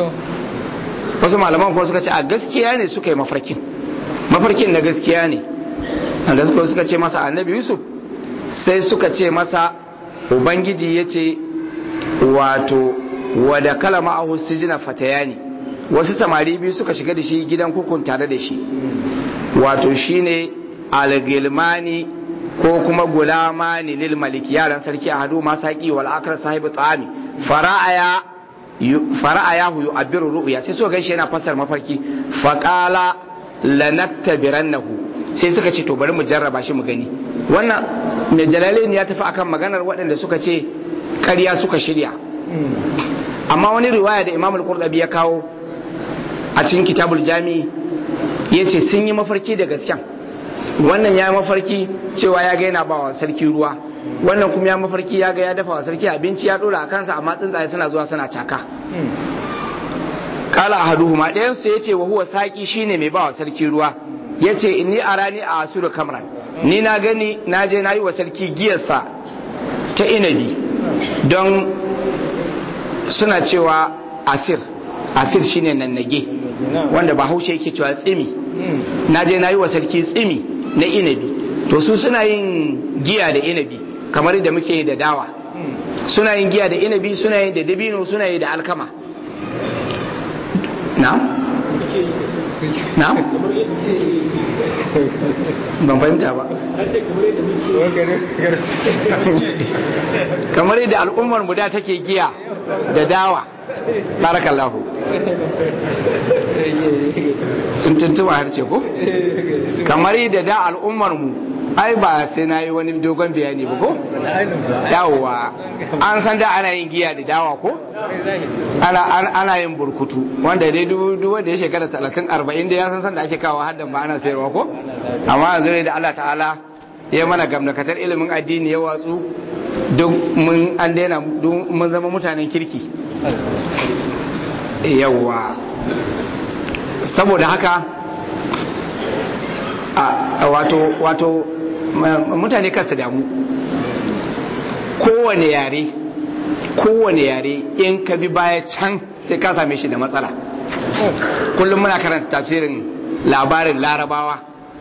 wasu malaman kuma suka ce a gaskiya ne suka yi mafarkin mafarkin na gaskiya ne da suka suka ce masa annabi yusuf sai suka ce masa ubangiji ya ce wato wada kala ma'ahu sijina fatayani wasu samari biyu suka shiga da shi gidan kukun tare da shi wato shine algilmani ko kuma gulamani lil malik yaran sarki a hadu masaki wal akrar sahibi tsami fara'aya fara'ayahu yu'abbiru ru'ya sai suka gaishe yana fassar mafarki faqala lanattabirannahu sai suka ce to bari mu jarraba shi mu gani wannan mai jalalain ya tafi akan maganar waɗanda suka ce ƙarya suka shirya amma wani riwaya da imam al-qurdabi ya kawo a cikin kitabul jami'i ya ce sun yi mafarki da gaskiya wannan ya mafarki cewa ya ga yana ba wa sarki ruwa wannan kuma ya mafarki ya ga ya dafa wa sarki abinci ya dora a kansa amma tsuntsaye suna zuwa suna caka kala ahaduhuma ɗayan su yace wa huwa saki shine mai ba wa sarki ruwa yace inni arani a asuru kamran ni na gani na je na yi wa sarki giyarsa ta inabi don suna cewa asir asir shine nannage wanda ba haushe yake cewa tsimi na je na yi wa sarki tsimi na inabi to su suna yin giya da inabi kamar da muke yi da dawa suna yin giya da inabi suna yin da dabino suna yi da alkama na? na? ban fahimta ba kamar yadda al'ummar mu da take giya da dawa barakallahu in tuntuba har ce ko kamar yadda da al'ummar mu ai ba sai na yi wani dogon bayani ba ko yawwa an san da ana yin giya da dawa ko ana yin burkutu wanda dai duk wanda ya shekara talatin arba'in da ya san san da ake kawo haddan ba ana sayarwa ko amma yanzu ne da Allah ta'ala ya mana gamnakatar ilimin addini ya watsu duk mun an daina mun zama mutanen kirki yawwa saboda haka wato wato mutane kansu damu kowane yare kowane yare in ka bi baya can sai ka same shi da matsala kullum muna karanta tafsirin labarin larabawa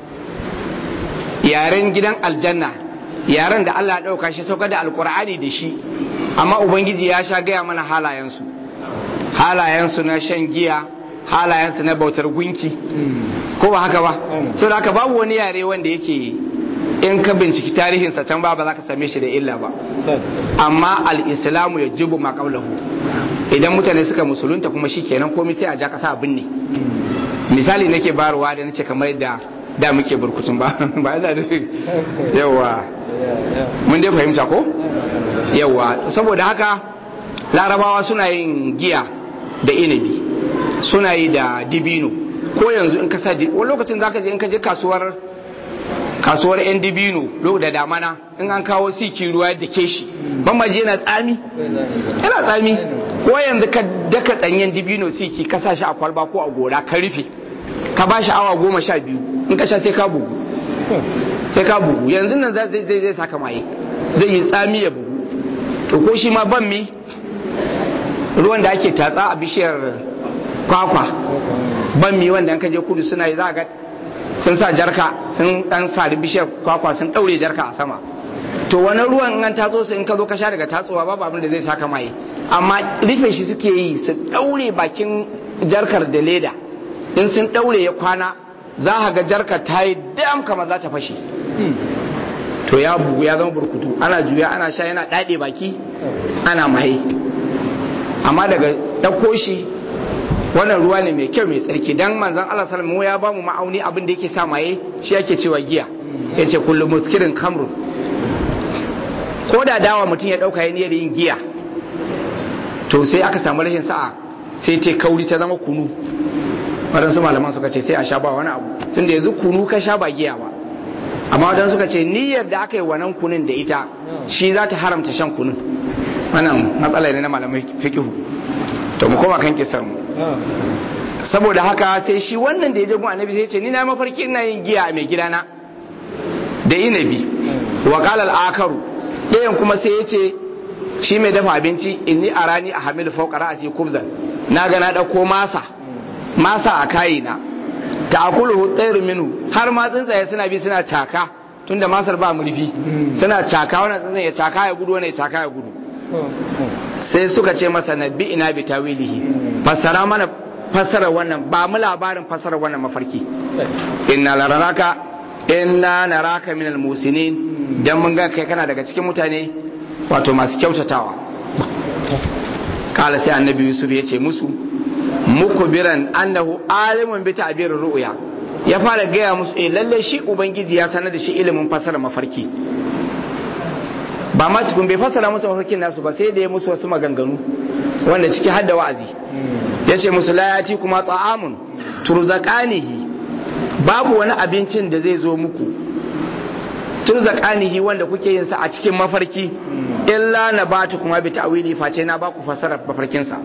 yaren gidan aljanna yaren da Allah ya ɗauka shi sauka da alkur'ani da shi amma ubangiji ya sha gaya mana halayensu halayensu na shan giya halayensu na bautar gunki ko ba haka ba so da haka babu wani yare wanda yake in ka binciki tarihinsa can ba ba za ka same shi da illa ba amma al-islamu ya jibu ma idan mutane suka musulunta kuma shi kenan komai sai a ja kasa abin ne misali nake barwa da nace kamar da da muke burkutun ba ba yana nufin yawa mun dai fahimta ko yawa saboda haka larabawa suna yin giya da inabi suna yi da dibino ko yanzu in ka sa wani lokacin zaka je in ka je kasuwar kasuwar yan dibino da damana in an kawo siki ruwa da ke shi ban maji yana tsami yana tsami ko yanzu ka daka danyen dibino siki ka sa shi a kwalba ko a gora ka rufe ka ba shi awa goma sha biyu in ka sha sai ka bugu sai ka bugu yanzu nan zai zai zai saka maye zai yi tsami ya bugu to ko shi ma ban mi ruwan da ake tatsa a bishiyar kwakwa ban mi wanda ka je kudu suna yi za ga sun sa jarka sun dan sari bishiyar kwakwa sun daure jarka a sama to wani ruwan in an tatso su in ka zo ka sha daga tatsowa babu abin da zai saka maye amma rufe shi suke yi su daure bakin jarkar da leda in sun daure ya kwana za a ga jarkar ta yi dam kamar za ta fashe to ya bugu ya zama burkutu ana juya ana sha yana daɗe baki ana maye amma daga ɗauko shi wannan ruwa ne mai kyau mai tsarki dan manzon Allah sallallahu ya bamu ma'auni abin da yake sa maye shi yake cewa giya yace kullu muskirin khamrun ko da dawa mutum ya dauka yayin yin giya to sai aka samu rashin sa'a sai ta kauri ta zama kunu wadansu malaman suka ce sai a sha ba wani abu tunda yanzu kunu ka sha ba giya ba amma wadansu suka ce niyyar da aka yi wannan kunun da ita shi za ta haramta shan kunun wannan matsala ne na malamai fikihu to mu koma kan kisar mu saboda haka sai shi wannan da ya je gun annabi sai ce ni na mafarki ina yin giya mai gidana da inabi wa qala al-akaru ɗayan kuma sai ya ce shi mai dafa abinci inni arani a hamil fawqa ra'si kubzan na ga na dauko masa masa a kayina ta'kuluhu tsayr minhu har ma tsuntsaye suna bi suna caka tunda masar ba murfi suna caka wannan tsuntsaye ya caka ya gudu wannan ya caka ya gudu sai suka ce masa nabi ina bi tawilihi fassara mana fassara wannan ba mu labarin fassara wannan mafarki inna lararaka inna naraka minal musinin dan mun ga kai kana daga cikin mutane wato masu kyautatawa kala sai annabi yusuf ya ce musu muku biran annahu alimun bi ta'birir ru'ya ya fara gaya musu eh lalle shi ubangiji ya sanar da shi ilimin fassara mafarki ba ma tukun bai fassara musu mafarkin nasu ba sai da ya musu wasu maganganu wanda ciki har da wa'azi ya ce musu la yati kuma ta'amun turzaqanihi babu wani abincin da zai zo muku turzaqanihi wanda kuke yin sa a cikin mafarki illa na batu kuma bi ta'wili face na baku fassara mafarkin sa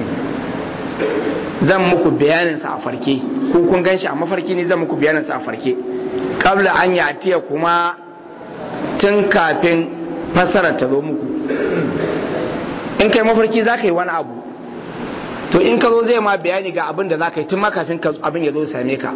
zan muku bayanin sa a farke ko kun ganshi a mafarki ne zan muku bayanin sa a farke kabla an yatiya kuma tun kafin fassarar ta zo muku in kai mafarki za ka yi wani abu to in ka zo zai ma bayani ga abin da za ka yi tun ma kafin abin ya zo same ka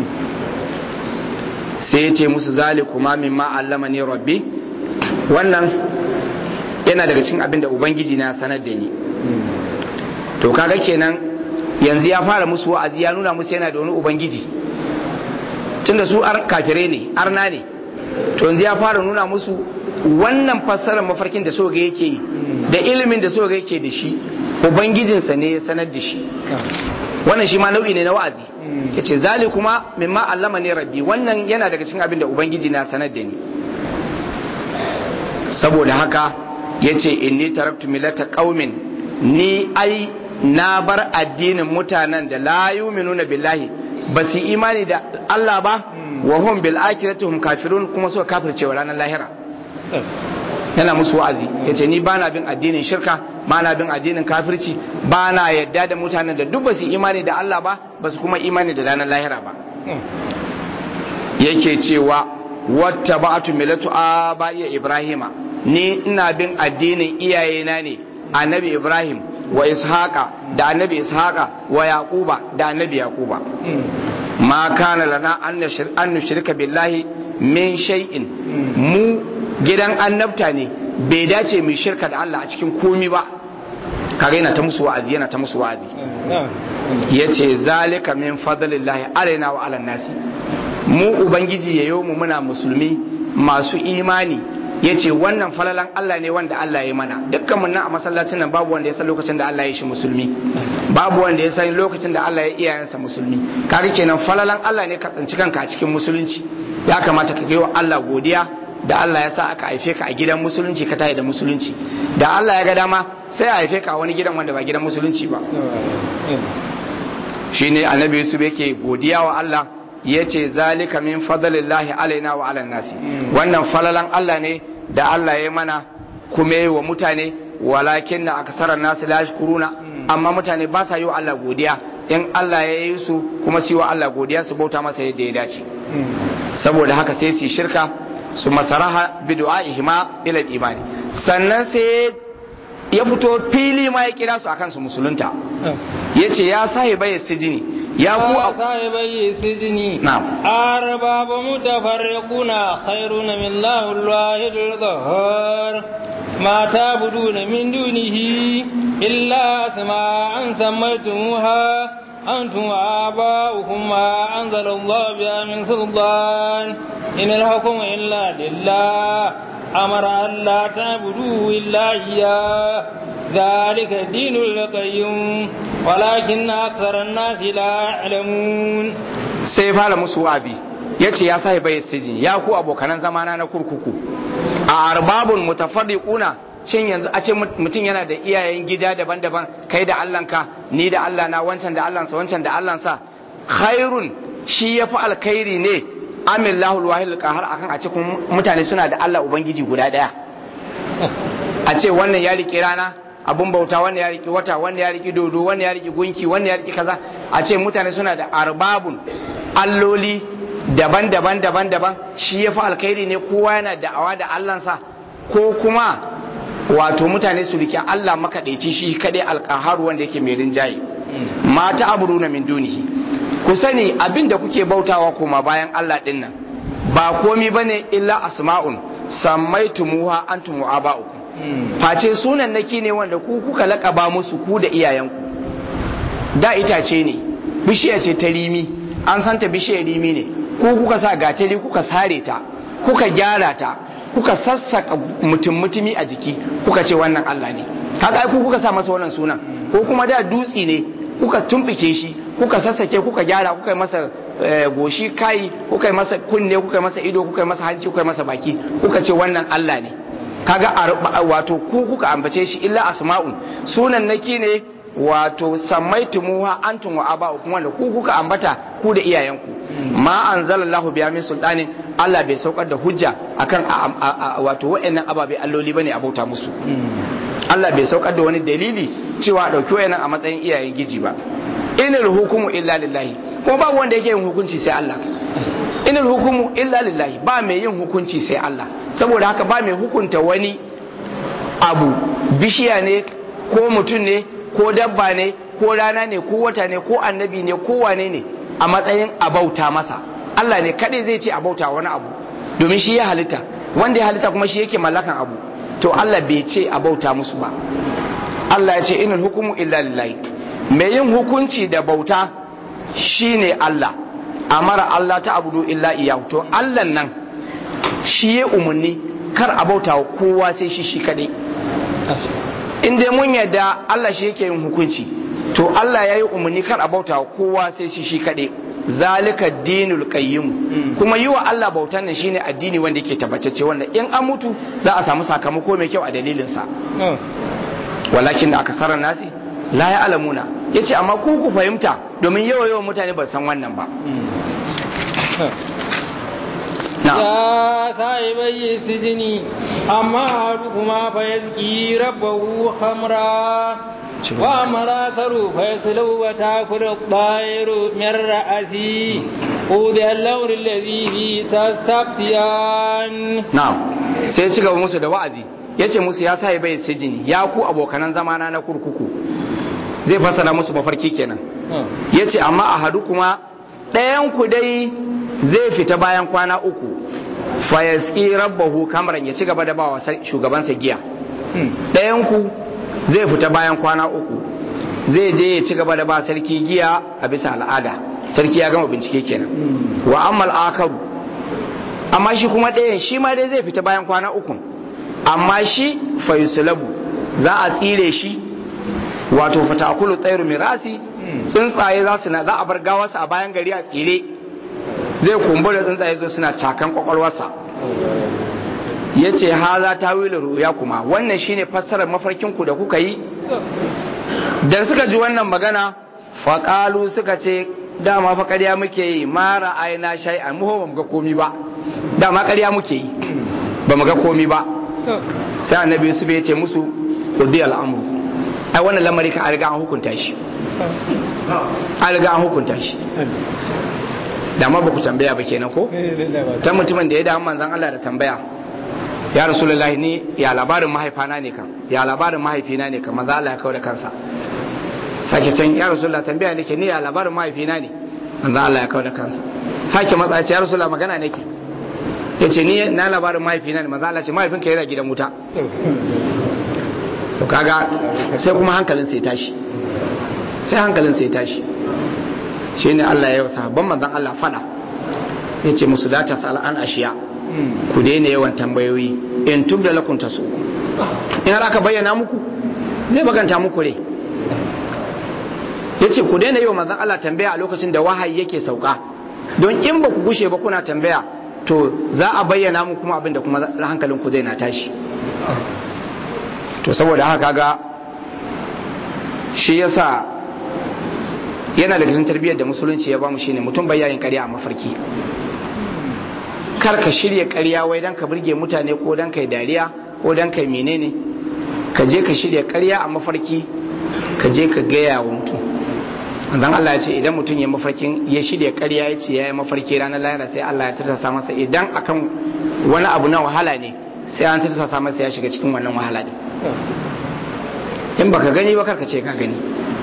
sai ya ce musu zalikuma mimma allama ne rabbi wannan yana daga cikin abin da ubangiji na sanar da ni to kaga kenan yanzu ya fara musu wa'azi ya nuna musu yana da wani ubangiji tunda su ar kafire ne arna ne to yanzu ya fara nuna musu wannan fassarar mafarkin da so ga yake yi da ilimin da so ga yake da shi ubangijinsa ne ya sanar da shi wannan shi ma nau'i ne na wa'azi yace zali kuma mimma allama ne rabbi wannan yana daga cikin abin da ubangiji na sanar da ni saboda haka yace inni taraktu millata qaumin ni ai na bar addinin mutanen da la yu'minuna billahi ba su imani da Allah ba wa hum bil akhirati hum kafirun kuma suka kafirce wa ranar lahira yana musu wa'azi yace ni bana bin addinin shirka bana bin addinin kafirci bana yadda da mutanen da duk ba su imani da Allah ba ba su kuma imani da ranar lahira ba yake cewa wata ba'atu milatu aba'iya ibrahima ni ina bin addinin iyayena ne annabi ibrahim wa ishaqa da annabi ishaqa wa yaquba da annabi yaquba ma kana lana an nushrika billahi min shay'in mu gidan annabta ne bai dace mu shirka da Allah a cikin komi ba kaga yana ta musu wa'azi yana ta musu wa'azi yace zalika min fadlillahi alaina wa ala nasi mu ubangiji yayo mu muna musulmi masu imani yace wannan falalan Allah ne wanda Allah ya mana dukkan mun nan a masallacin nan babu wanda ya san lokacin da Allah ya shi musulmi babu wanda ya san lokacin da Allah ya iyayensa musulmi kaga kenan falalan Allah ne ka tsinci kanka a cikin musulunci ya kamata ka yi wa Allah godiya da Allah ya sa aka haife ka a gidan musulunci ka tayi da musulunci da Allah ya ga dama sai a haife ka a wani gidan wanda ba gidan musulunci ba shine annabi Yusuf yake godiya wa Allah yace zalika min fadlillahi alaina wa ala nasi wannan falalan Allah ne da Allah ya mana kuma yi wa mutane walakin na aksarar nasu la kuruna amma mutane ba sa yi wa Allah godiya in Allah ya yi su kuma su yi wa Allah godiya su bauta masa yadda ya dace saboda haka sai su shirka su masaraha bi du'a'ihima ila imani sannan sai ya fito fili ma ya kira su akan su musulunta yace ya sahiba ya sijini ya ku a sahibai sijini arbaba mutafarriquna khairun min Allahi al-wahid ما تعبدون من دونه إلا أسماء سميتموها أنتم وآباؤكم ما أنزل الله بها من سلطان إن الحكم إلا لله أمر أن لا تعبدوا إلا إياه ذلك الدين القيم ولكن أكثر الناس لا يعلمون سيفعل مسوابي yace ya sai bai sijin ya ku abokanan zamana na kurkuku a arbabun mutafarriquna shin yanzu a ce mutum yana da iyayen gida daban-daban kai da Allahnka ni da Allah na wancan da Allahnsa wancan da Allahnsa khairun shi yafi alkhairi ne amillahu alwahid qahar akan a ce mutane suna da Allah ubangiji guda daya a ce wannan ya riƙe rana abun bauta wannan ya riƙe wata wannan ya riƙe dodo wannan ya riƙe gunki wannan ya riƙe kaza a ce mutane suna da arbabun alloli daban-daban daban-daban shi ya fi alkhairi ne kowa yana da'awa da Allahnsa ko kuma wato mutane su rike Allah makaɗaici shi kaɗai alƙaharu wanda yake mai rinjaye mata aburu na min dunihi ku sani abin da kuke bautawa koma bayan Allah ɗin nan ba komi ba ne illa asma'un sammaitumuha antum wa aba'ukum face sunan naki ne wanda ku kuka laƙaba musu ku da iyayenku da itace ne bishiya ce ta rimi an santa bishiyar rimi ne ko kuka sa gatari kuka sare ta kuka gyara ta kuka sassaka mutum mutumi a jiki kuka ce wannan Allah ne kaga ai ku kuka sa masa wannan sunan ko kuma da dutsi ne kuka tumbike shi kuka sassake kuka gyara kuka yi masa goshi kai kuka yi masa kunne kuka yi masa ido kuka yi masa hanci kuka yi masa baki kuka ce wannan Allah ne kaga wato ku kuka ambace shi illa asma'un sunan naki ne wato sammaitumuha antum wa aba'ukum wanda ku kuka ambata ku da iyayenku ma anzalallahu biya min sultanin Allah bai saukar da hujja akan wato wa'annan ababe alloli bane a bauta musu Allah bai saukar da wani dalili cewa dauki wa'annan a matsayin iyayen giji ba inal hukumu illa lillahi kuma babu wanda yake yin hukunci sai Allah inal hukumu illa lillahi ba mai yin hukunci sai Allah saboda haka ba mai hukunta wani abu bishiya ne ko mutum ne ko dabba ne ko rana ne ko wata ne ko annabi ne ko wane ne a matsayin abauta masa Allah ne kadai zai ce abauta wani abu domin shi ya halitta wanda ya halitta kuma shi yake mallakan abu to Allah bai ce abauta musu ba Allah ya ce inal hukumu illa lillahi mai yin hukunci da bauta shine Allah amara Allah ta abudu illa iyahu to Allah nan shi ya umarni kar a bauta wa kowa sai shi shi kadai in dai mun yadda Allah shi yake yin hukunci to Allah ya yi umarni kar a bauta wa kowa sai shi shi kadai zalika dinul qayyim kuma yi wa Allah bautan nan shine addini wanda yake tabbatacce wanda in an mutu za a samu sakamako mai kyau a dalilin sa walakin da akasarar nasi la ya alamuna yace amma ku ku fahimta domin yawa yawan mutane ba san wannan ba يا صاحبي السجن أما أحدكما فيزكي ربه خمرا وأما الآخر فيصلب وتأكل الطير من رأسه قضي الأمر الذي فيه تستفتيان na'am sai ya ci gaba musu da wa'azi ya ce musu ya sa bai sijini ya ku abokanan zamana na kurkuku zai fassara musu mafarki kenan ya ce amma a hadu kuma ɗayan ku dai zai fita bayan kwana uku fayaski rabbahu kamaran ya ci gaba da bawa shugabansa giya ɗayan ku zai fita bayan kwana uku zai je ya ci gaba da ba sarki giya a bisa al'ada sarki ya gama bincike kenan wa ammal akaru amma shi kuma ɗayan shi ma dai zai fita bayan kwana uku amma shi fayusulabu za a tsire shi wato fatakulu tsairu mirasi tsuntsaye za su na za a bar gawarsa a bayan gari a tsire zai kumbura tsuntsaye zo suna cakan kwakwalwarsa ya ce haza ta wila ruya kuma wannan shine fassarar mafarkinku da kuka yi da suka ji wannan magana faƙalu suka ce dama fa ƙarya muke yi mara aina shai a muho ba mu ga komi ba dama ƙarya muke yi ba mu ga komi ba sai annabi yusuf ya ce musu kudi al'amuru ai wannan lamari ka an riga an hukunta shi an riga an hukunta shi da ma ba ku tambaya ba kenan ko ta mutumin da ya damu manzan Allah da tambaya ya rasulullahi ni ya labarin mahaifana ne kan ya labarin mahaifina ne kan manzo Allah ya kawo da kansa sake can ya rasulullah tambaya nake ni ya labarin mahaifina ne manzo Allah ya kawo da kansa sake matsa ce ya rasulullah magana nake yace ni na labarin mahaifina ne manzo Allah ce mahaifinka yana gidan wuta to kaga sai kuma hankalin sai tashi sai hankalin sai tashi shine Allah ya yi sahabban manzon Allah fada yace musu la tasal an ashiya ku daina yawan tambayoyi in tubda lakum tasu in har aka bayyana muku zai baganta muku ne yace ku daina yawan manzon Allah tambaya a lokacin da wahayi yake sauka don in ba ku gushe ba kuna tambaya to za a bayyana muku kuma abinda kuma hankalin ku zai na tashi to saboda haka ga shi yasa yana daga cikin tarbiyyar da musulunci ya bamu shine mutum bai yayin ƙarya a mafarki kar ka shirya ƙarya wai dan ka burge mutane ko dan kai dariya ko dan kai menene ka je ka shirya ƙarya a mafarki ka je ka gaya wa mutum dan Allah ya ce idan mutum ya mafarkin ya shirya ƙarya ya ce ya yi mafarki ranar lahira sai Allah ya tattasa masa idan akan wani abu na wahala ne sai an tattasa masa ya shiga cikin wannan wahala ne in baka gani ba karka ce ka gani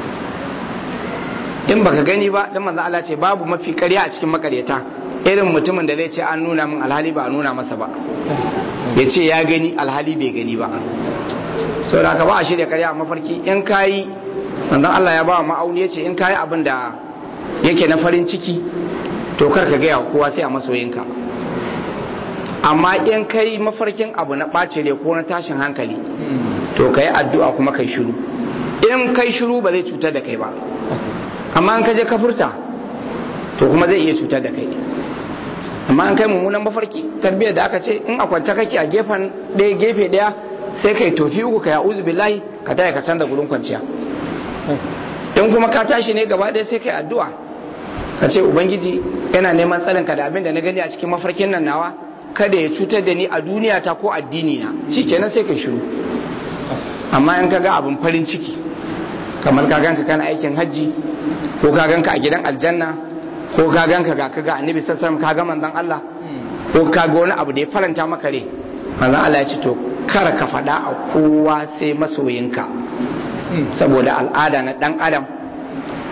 in baka gani ba dan manzo Allah ce babu mafi ƙarya a cikin makaryata irin mutumin da zai ce an nuna min alhali ba a nuna masa ba ya ce ya gani alhali bai gani ba sau da ka ba a shirya ƙarya a mafarki in kayi manzo Allah ya ba wa ma'auni ya ce in kayi abin da yake na farin ciki to kar ka gaya kowa sai a masoyinka amma in kai mafarkin abu na ɓace ne ko na tashin hankali to ka yi addu'a kuma kai shiru in kai shiru ba zai cutar da kai ba amma in ka je ka furta to kuma zai iya cutar da kai amma in kai mummunan mafarki tarbiyyar da aka ce in a kwance kake a gefen ɗaya gefe ɗaya sai kai tofi uku ka ya uzu billahi ka taya ka canza gurin kwanciya in kuma ka tashi ne gaba ɗaya sai kai addu'a ka ce ubangiji yana neman tsarin ka da abin da na gani a cikin mafarkin nan nawa kada ya cutar da ni a duniya ta ko addini na shikenan sai kai shiru amma in ka ga abin farin ciki kamar ka ganka kana aikin hajji ko ka ganka a gidan aljanna ko ka ganka ga ka ga annabi sallallahu ka ga manzon Allah ko ka ga wani abu da ya faranta maka rai manzon Allah ya ce to kar ka faɗa a kowa sai masoyinka saboda al'ada na dan adam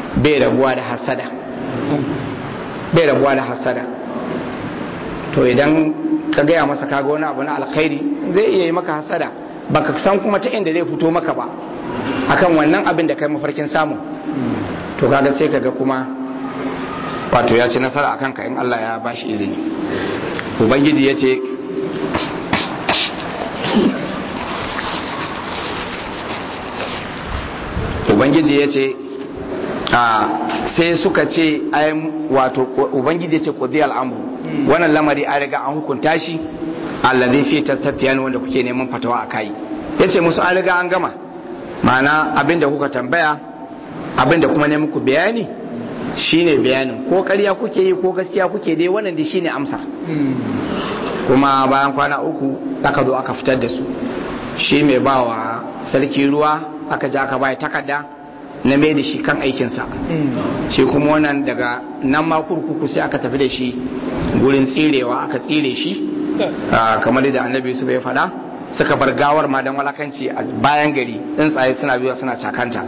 bai rabuwa da hasada bai rabuwa da hasada to idan ka gaya masa kaga wani abu na alkhairi zai iya yi maka hasada baka san kuma ta inda zai fito maka ba akan wannan abin da kai mafarkin samu to kaga sai kaga kuma wato ya ci nasara akan ka in Allah ya bashi izini ubangiji ya ce ubangiji ya ce sai suka ce wato ubangiji ya ce kudi al'amru wannan lamari an riga an hukunta shi allazi fi tastatiyani wanda kuke neman fatawa a kai yace musu an riga an gama ma'ana abinda kuka tambaya abinda kuma ne muku bayani shine bayanin ko ƙarya kuke yi ko gaskiya kuke dai wannan dai shine amsa kuma bayan kwana uku aka zo aka fitar da su shi mai bawa sarki ruwa aka ja aka bai takarda na mai da shi kan aikinsa shi kuma wannan daga nan ma kurkuku sai aka tafi da shi gurin tsirewa aka tsire shi kamar da annabi su bai faɗa suka bar gawar ma don walakanci a bayan gari tsuntsaye suna biyu suna cakanta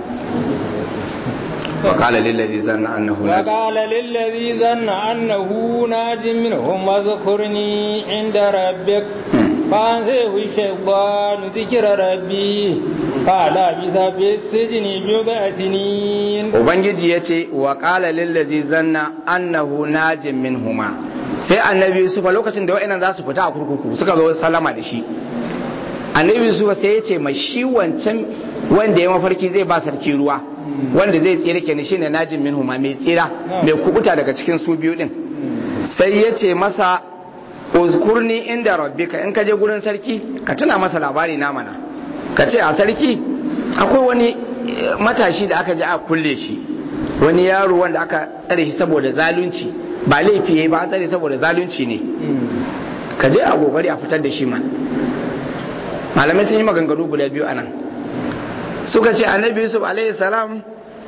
وقال للذي ظن أنه ناج وقال للذي ظن أنه ناج منهم اذكرني عند ربك فأنسيه الشيطان ذكر ربي قال بث في السجن بضع سنين Ubangiji ya ce wa ƙala lillazi zanna annahu najin min huma sai annabi Yusuf a lokacin da wa'annan za su fita a kurkuku suka zo salama da shi annabi Yusuf sai ya ce mai shi wancan wanda ya mafarki zai ba sarki ruwa wanda zai tsira kenan shine najin min huma mai tsira mai kubuta daga cikin su biyu din sai ya ce masa uzkurni inda rabbika in ka je gurin sarki ka tuna masa labari na mana ka ce a sarki akwai wani matashi da aka je a kulle shi wani yaro wanda aka tsare shi saboda zalunci ba laifi yayi ba a tsare saboda zalunci ne ka je a kokari a fitar da shi man malamai sun yi maganganu guda biyu anan suka ce annabi yusuf alaihi salam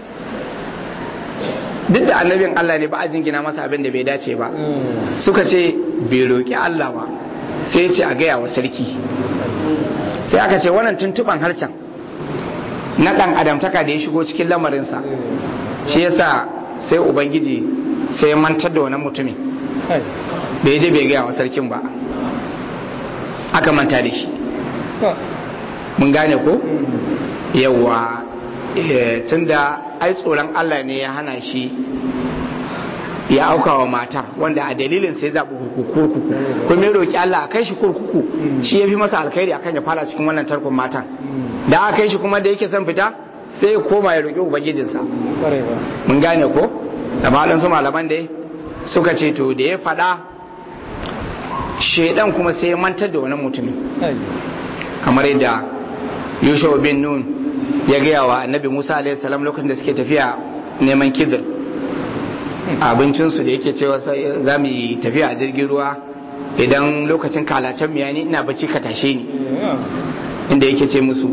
duk da annabin Allah ne ba a jingina masa abin da bai dace ba suka ce bai roƙi Allah ba sai ce a gaya wa sarki sai aka ce wannan tuntuban harshen na ɗan adamtaka da ya shigo cikin lamarinsa shi yasa sai ubangiji sai ya mantar da wani mutumin bai je bai gaya wa sarkin ba aka manta da shi mun gane ko yawa tunda ai tsoron Allah ne ya hana shi ya auka wa matar wanda a dalilin sai zaɓi kurkuku kuma ya roƙi Allah a kai shi kurkuku shi ya fi masa alkhairi akan ya fara cikin wannan tarkon matan da aka kai shi kuma da yake son fita sai ya koma ya roƙi ubangijinsa mun gane ko da malan su malaman dai suka ce to da ya faɗa shaidan kuma sai ya mantar da wani mutumin kamar yadda yusuf bin nun ya gaya wa annabi musa alaihi salam lokacin da suke tafiya neman kidir abincinsu da yake cewa za mu yi tafiya a jirgin ruwa idan lokacin kalacen miya ni ina bacci ka tashe ni inda yake ce musu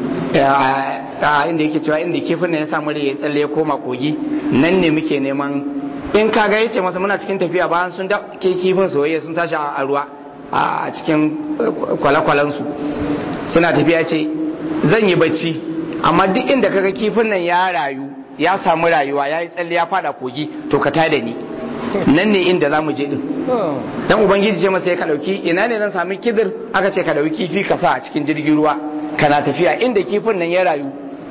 inda yake cewa inda kifin ya samu rai ya tsalle ya koma kogi nan ne muke neman in ka ga yace masa muna cikin tafiya bayan sun da ke kifin soyayya sun tashi a ruwa a cikin kwale-kwalensu suna tafiya ce zan yi bacci amma duk inda kaga kifin nan ya rayu ya samu rayuwa ya yi tsalle ya fada kogi to ka tada ni nan ne inda za mu je din dan ubangiji ce masa ya ka dauki ina ne zan sami kidir aka ce ka dauki kifi ka sa a cikin jirgin ruwa kana tafiya inda kifin nan ya rayu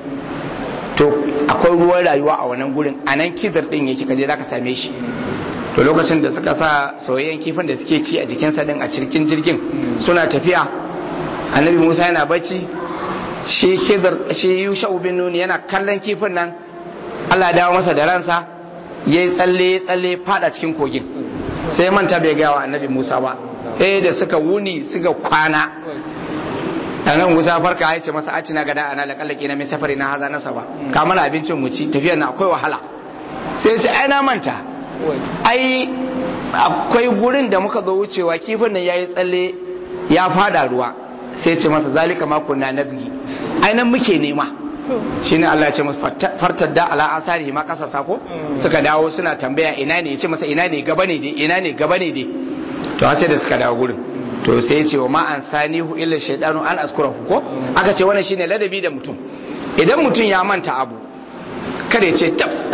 to akwai ruwan rayuwa a wannan gurin a nan kidir din yake kaje zaka same shi to lokacin da suka sa soyayyen kifin da suke ci a jikinsa din a cikin jirgin suna tafiya annabi musa yana bacci shi kidir shi yusha bin nuni yana kallon kifin nan Allah dawo masa da ransa ya yi tsalle ya tsalle fada cikin kogin sai manta bai gaya wa annabi musa ba eh da suka wuni suka kwana annabi musa farka ya ce masa a cina gada ana laƙallake na mai safari na haza nasa ba ka mana abincin mu ci tafiyar na akwai wahala sai ce ai na manta ai akwai gurin da muka zo wucewa kifin nan yayi tsalle ya fada ruwa sai ce masa zalika ma kunna nabgi ai nan muke nema shine Allah ya ce musu fartar da ala asari ma kasa sako suka dawo suna tambaya ina ne ya ce masa ina ne gaba ne dai ina ne gaba ne dai to sai da suka dawo gurin to sai ya ce wa ma an sanihu illa shaydanu an askurahu ko aka ce wannan shine ladabi da mutum idan mutum ya manta abu kada ya ce tab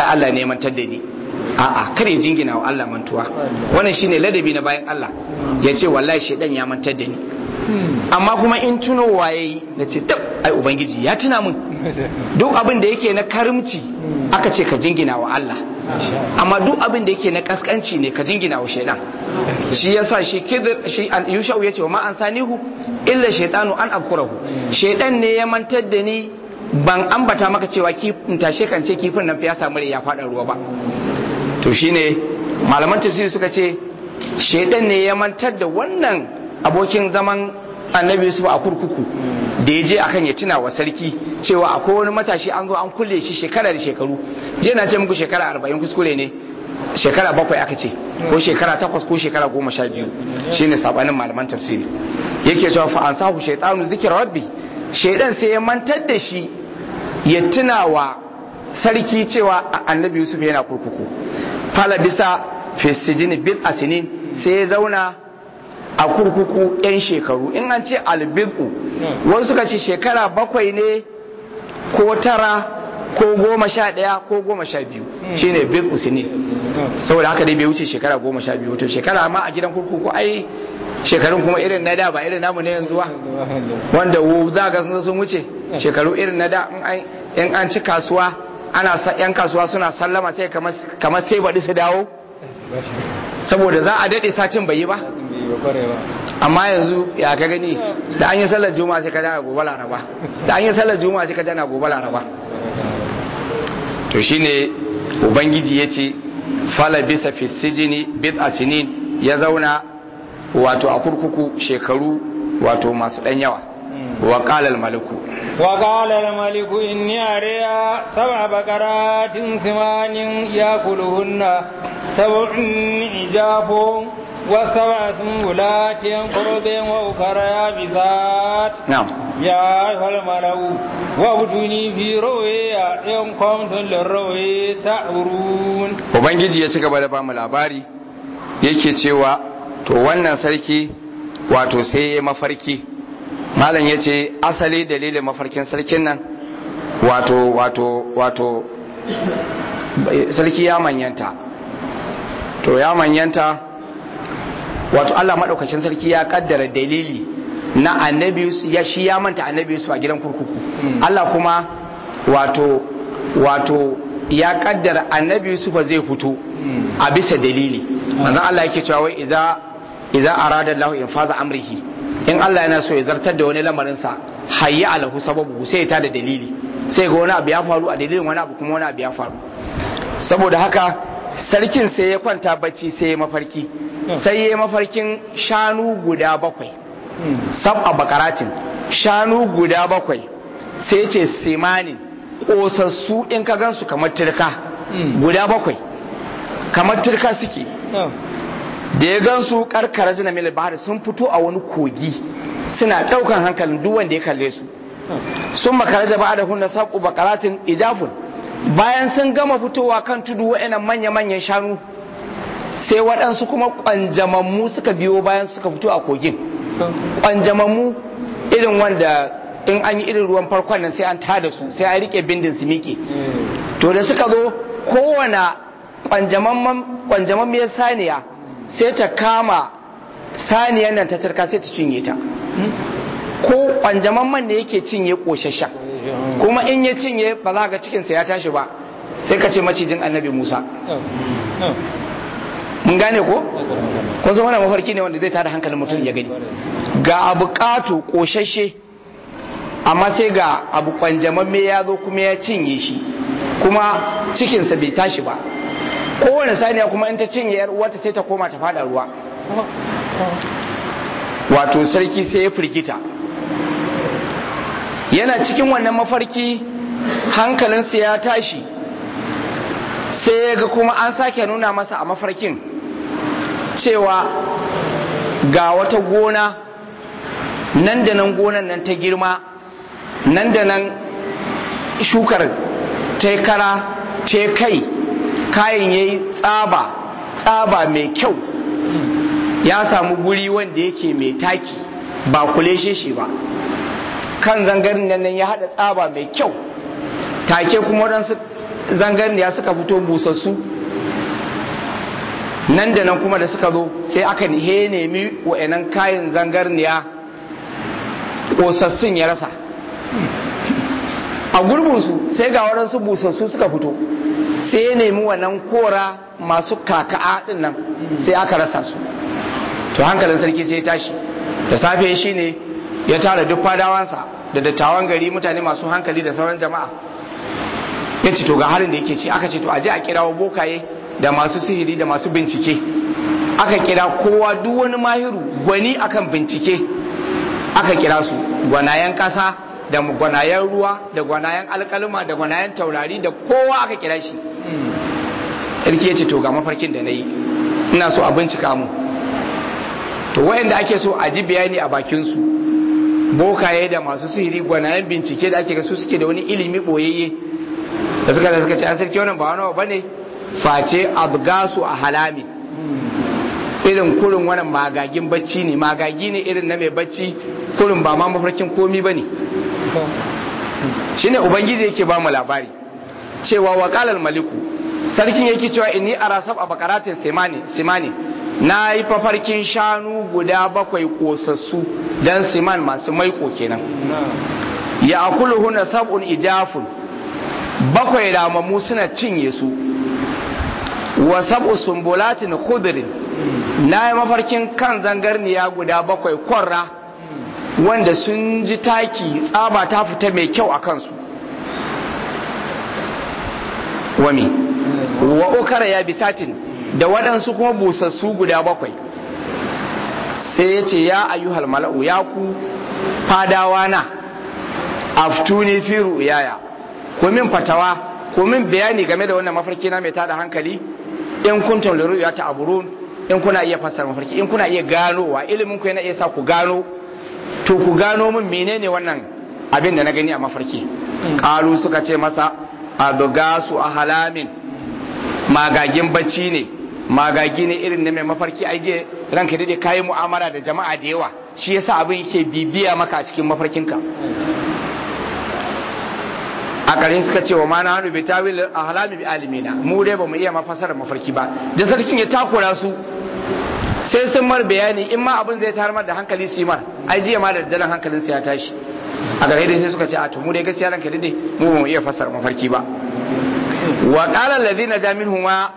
ai Allah ne mantar da ni a'a kar ya jingina wa Allah mantuwa wannan shine ladabi na bayan Allah ya ce wallahi shedan ya mantar da ni amma kuma in tunowa yayi na ce tab ai ubangiji ya tuna min duk abin da yake na karimci aka ce ka jingina wa Allah amma duk abin da yake na kaskanci ne ka jingina wa shaidan shi yasa shi kidir shi an yushau yace wa ma an sanihu illa shaytanu an azkurahu shaidan ne ya mantar da ni ban ambata maka cewa kifin tashe kan ce kifin nan fa ya samu ya fada ruwa ba to shine malaman tafsiri suka ce shaidan ne ya mantar da wannan abokin zaman annabi Yusuf a kurkuku da ya je akan ya tuna wa sarki cewa akwai wani matashi an zo an kulle shi shekara da shekaru je na ce muku shekara arba'in kuskure ne shekara bakwai aka ce ko shekara takwas ko shekara goma sha biyu shine sabanin malaman tafsiri yake cewa fa an sahu shaytanu zikra rabbi shaidan sai ya mantar da shi ya tuna wa sarki cewa annabi Yusuf yana kurkuku fala bisa fi sijini bil asinin sai ya zauna a kurkuku 'yan shekaru in an ce albidu wasu suka ce shekara bakwai ne ko tara ko goma sha ɗaya ko goma sha biyu shine bil usini saboda haka dai bai wuce shekara goma sha biyu to shekara ma a gidan kurkuku ai shekarun kuma irin na da ba irin namu ne yanzu ba wanda wu za ga sun sun wuce shekaru irin na da in an ci kasuwa ana yan kasuwa suna sallama sai kamar sai baɗi su dawo saboda za a daɗe satin bai yi ba amma yanzu ya ka gani da an yi sallar juma'a sai ka jana gobe laraba da an yi sallar juma'a sai ka jana gobe laraba to shine ubangiji ya ce fala bisa fi sijini bid asinin ya zauna wato a kurkuku shekaru wato masu ɗan yawa wa qala maliku وقال الملك إني أري سبع بقرات ثمان يأكلهن سبع عجاف وسبع سنبلات قرب وأخر يابسات نعم يا أيها الملأ وابتوني في رؤيا إن كنتم للرؤيا تعبرون ubangiji ya ci gaba da bamu labari yake cewa to wannan sarki wato sai ya mafarki malam ya ce asali dalilin mafarkin sarkin nan wato wato wato sarki ya manyanta to ya manyanta wato Allah maɗaukacin sarki ya kaddara dalili na annabi ya shi ya manta annabi su a gidan kurkuku Allah kuma wato wato ya kaddara annabi Yusuf zai fito a bisa dalili manzon Allah yake cewa wai idza idza arada Allah infaza amrihi in Allah yana so ya zartar da wani lamarin sa hayya alahu sababu sai ya tada dalili sai ga wani abu ya faru a dalilin wani abu kuma wani abu ya faru saboda haka sarkin sai ya kwanta bacci sai ya mafarki sai ya mafarkin shanu guda bakwai sab'a bakaratin shanu guda bakwai sai ce simanin kosassu in ka gansu kamar turka guda bakwai kamar turka suke da ya gansu karkara zina mil bahar sun fito a wani kogi suna daukan hankalin duk wanda ya kalle su sun makara da ba'a da hunna saƙo bakaratin ijafun bayan sun gama fitowa kan tudu wa'annan manya-manyan shanu sai waɗansu kuma ƙwanjamammu suka biyo bayan suka fito a kogin ƙwanjamammu irin wanda in an yi irin ruwan farkon nan sai an tada su sai an rike bindin su miƙe to da suka zo kowane ƙwanjamammiyar saniya sai ta kama saniyar nan ta tarka sai ta cinye ta ko ƙwanjamamman ne yake cinye ƙoshashen kuma in ya cinye ba za ga cikinsa ya tashi ba sai ka ce macijin annabi musa mun gane ko kun san wannan mafarki ne wanda zai tada hankalin mutum ya gani ga abu ƙato ƙoshashe amma sai ga abu kwanjamamme ya zo kuma ya cinye shi kuma cikinsa bai tashi ba kowane saniya kuma in ta cinye yar uwarta sai ta koma ta fada ruwa wato sarki sai ya firgita yana cikin wannan mafarki hankalinsa ya tashi sai ya ga kuma an sake nuna masa a mafarkin cewa ga wata gona nan da nan gonan nan ta girma nan da nan shukar ta kara ta kai kayan ya yi tsaba tsaba mai kyau ya samu guri wanda yake mai taki ba kule shi ba kan zangarin nan ya haɗa tsaba mai kyau take kuma waɗansu zangarniya suka fito busassu nan da nan kuma da suka zo sai aka he nemi wa'annan kayan zangarniya ƙosassun ya rasa a gurbinsu sai ga waɗansu busassu suka fito sai ya nemi wannan kora masu kaka'a ɗin nan sai aka rasa su to hankalin sarki sai ya tashi da safe shi ne ya tara duk fadawansa da dattawan gari mutane masu hankali da sauran jama'a ya ce to ga halin da yake ci aka ce to aje a kirawo bokaye da masu sihiri da masu bincike aka kira kowa duk wani mahiru gwani akan bincike aka kira su gwanayen kasa da gwanayen ruwa da gwanayen alkalma da gwanayen taurari da kowa aka kira shi sarki ya ce to ga mafarkin da na yi ina so a bincika mu to wayanda ake so a ji bayani a bakinsu bokaye da masu sihiri gwanayen bincike da ake ga su suke da wani ilimi boyayye da suka da suka ce an sarki wannan ba wani ba ne face abgasu a halami irin kurin wannan magagin bacci ne magagi ne irin na mai bacci kurin ba ma mafarkin komi ba ne shine ubangiji yake ba mu labari cewa wakalar maliku sarkin yake cewa inni arasab a bakaratin simani simani na yi fafarkin shanu guda bakwai kosassu don siman masu maiko kenan ya akulu na sab'un ijafun bakwai ramammu suna cinye su wa sab'u sumbulatin khudrin na yi mafarkin kan zangarniya guda bakwai kwarra wanda sun ji taki tsaba ta fita mai kyau a kansu wami wa ukara ya bisatin da waɗansu kuma busassu guda bakwai sai ya ce ya ayyuhal mala'u ya ku fadawa na aftuni fi ru'yaya ku min fatawa ku min bayani game da wannan mafarki na mai tada hankali in kuntum li ru'yata aburun in kuna iya fassara mafarki in kuna iya ganowa ilimin ku yana iya sa ku gano to ku gano min menene wannan abin da na gani a mafarki kalu suka ce masa adugasu ahalamin magagin bacci ne magagi ne irin na mai mafarki ai je ranka dade kayi mu'amala da jama'a da yawa shi yasa abin yake bibiya maka a cikin mafarkinka a ƙarshe suka ce wa ma na hannu bi tawil ahlami bi alimina mu dai bamu iya mafasara mafarki ba da sarkin ya takura su sai sun mar bayani in ma abin zai tarmar da hankali su yi mar ai jiya ma da dalan hankalin ya tashi a ƙarshe dai sai suka ce a to mu dai gaskiya ranka dade mu bamu iya fasara mafarki ba wa qala alladhina jaminhuma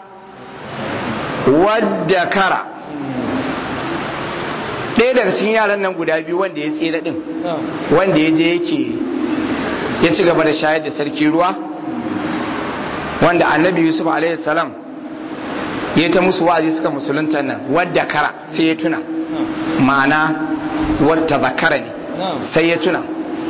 wadda kara ɗaya daga cikin yaran nan guda biyu wanda ya tsira ɗin wanda ya je yake ya ci gaba da shayar da sarki ruwa wanda annabi yusuf alaihi salam ya ta musu wa'azi suka musulunta nan wadda kara sai ya tuna ma'ana wadda zakara ne sai ya tuna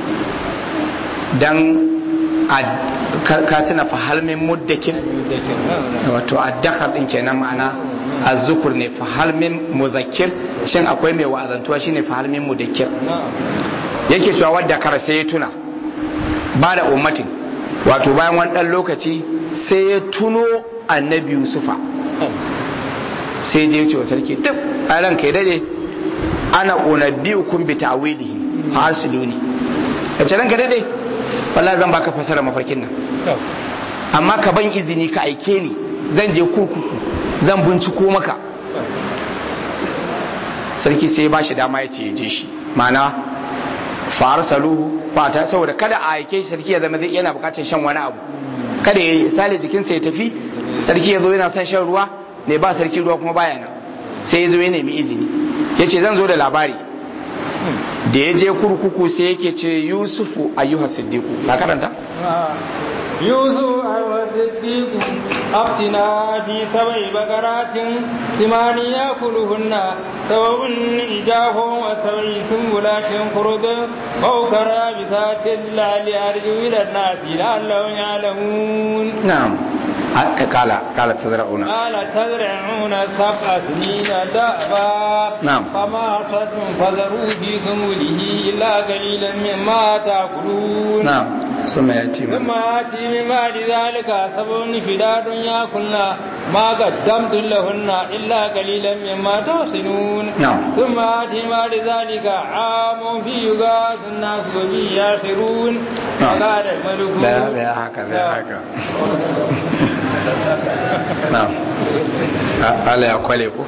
dan ka tuna fahalmin muddakir wato addakar din kenan ma'ana azzukur ne fahalmin muzakkir shin akwai mai wa'azantuwa shine fahalmin mudakkir yake cewa wadda kara sai ya tuna ba da ummatin wato bayan wani dan lokaci sai ya tuno annabi yusufa sai je ce wa sarki duk a ranka ya dade ana unabbiukum bi ta'wilihi fasiluni yace ranka dade wallahi zan baka fasara mafarkin nan amma ka ban izini ka aike ni zan je kurkuku zan binciko maka sarki sai ba shi dama ya ce je shi mana fa'ar saluhu fata saboda kada a aike shi sarki ya zama zai yana bukatar shan wani abu kada ya sale jikinsa ya tafi sarki ya zo yana son shan ruwa ne ba sarki ruwa kuma baya nan sai ya zo ya nemi izini ya ce zan zo da labari da ya je kurkuku sai yake ce yusufu ayyuha siddiqu ka karanta يوسف والصديق أفتنا في سبع بقرات ثمان يأكلهن سبع إجاف وسبع سنبلات خرد وأخرى يابسات لعلي إلى الناس لعلهم يعلمون نعم قال قال تزرعون قال تزرعون سبع سنين دأبا نعم. فما حصدتم فذروا في سنبله إلا قليلا مما تأكلون نعم ثم يأتي من ثم يأتي من بعد ذلك سبع شداد يأكلن ما قدمتم لهن إلا قليلا مما تحسنون نعم. ثم آتي بعد ذلك عام في يغاث الناس وفي يعصرون نعم. فقال الملك لا لا haka لا haka na'am Allah ya kwale ku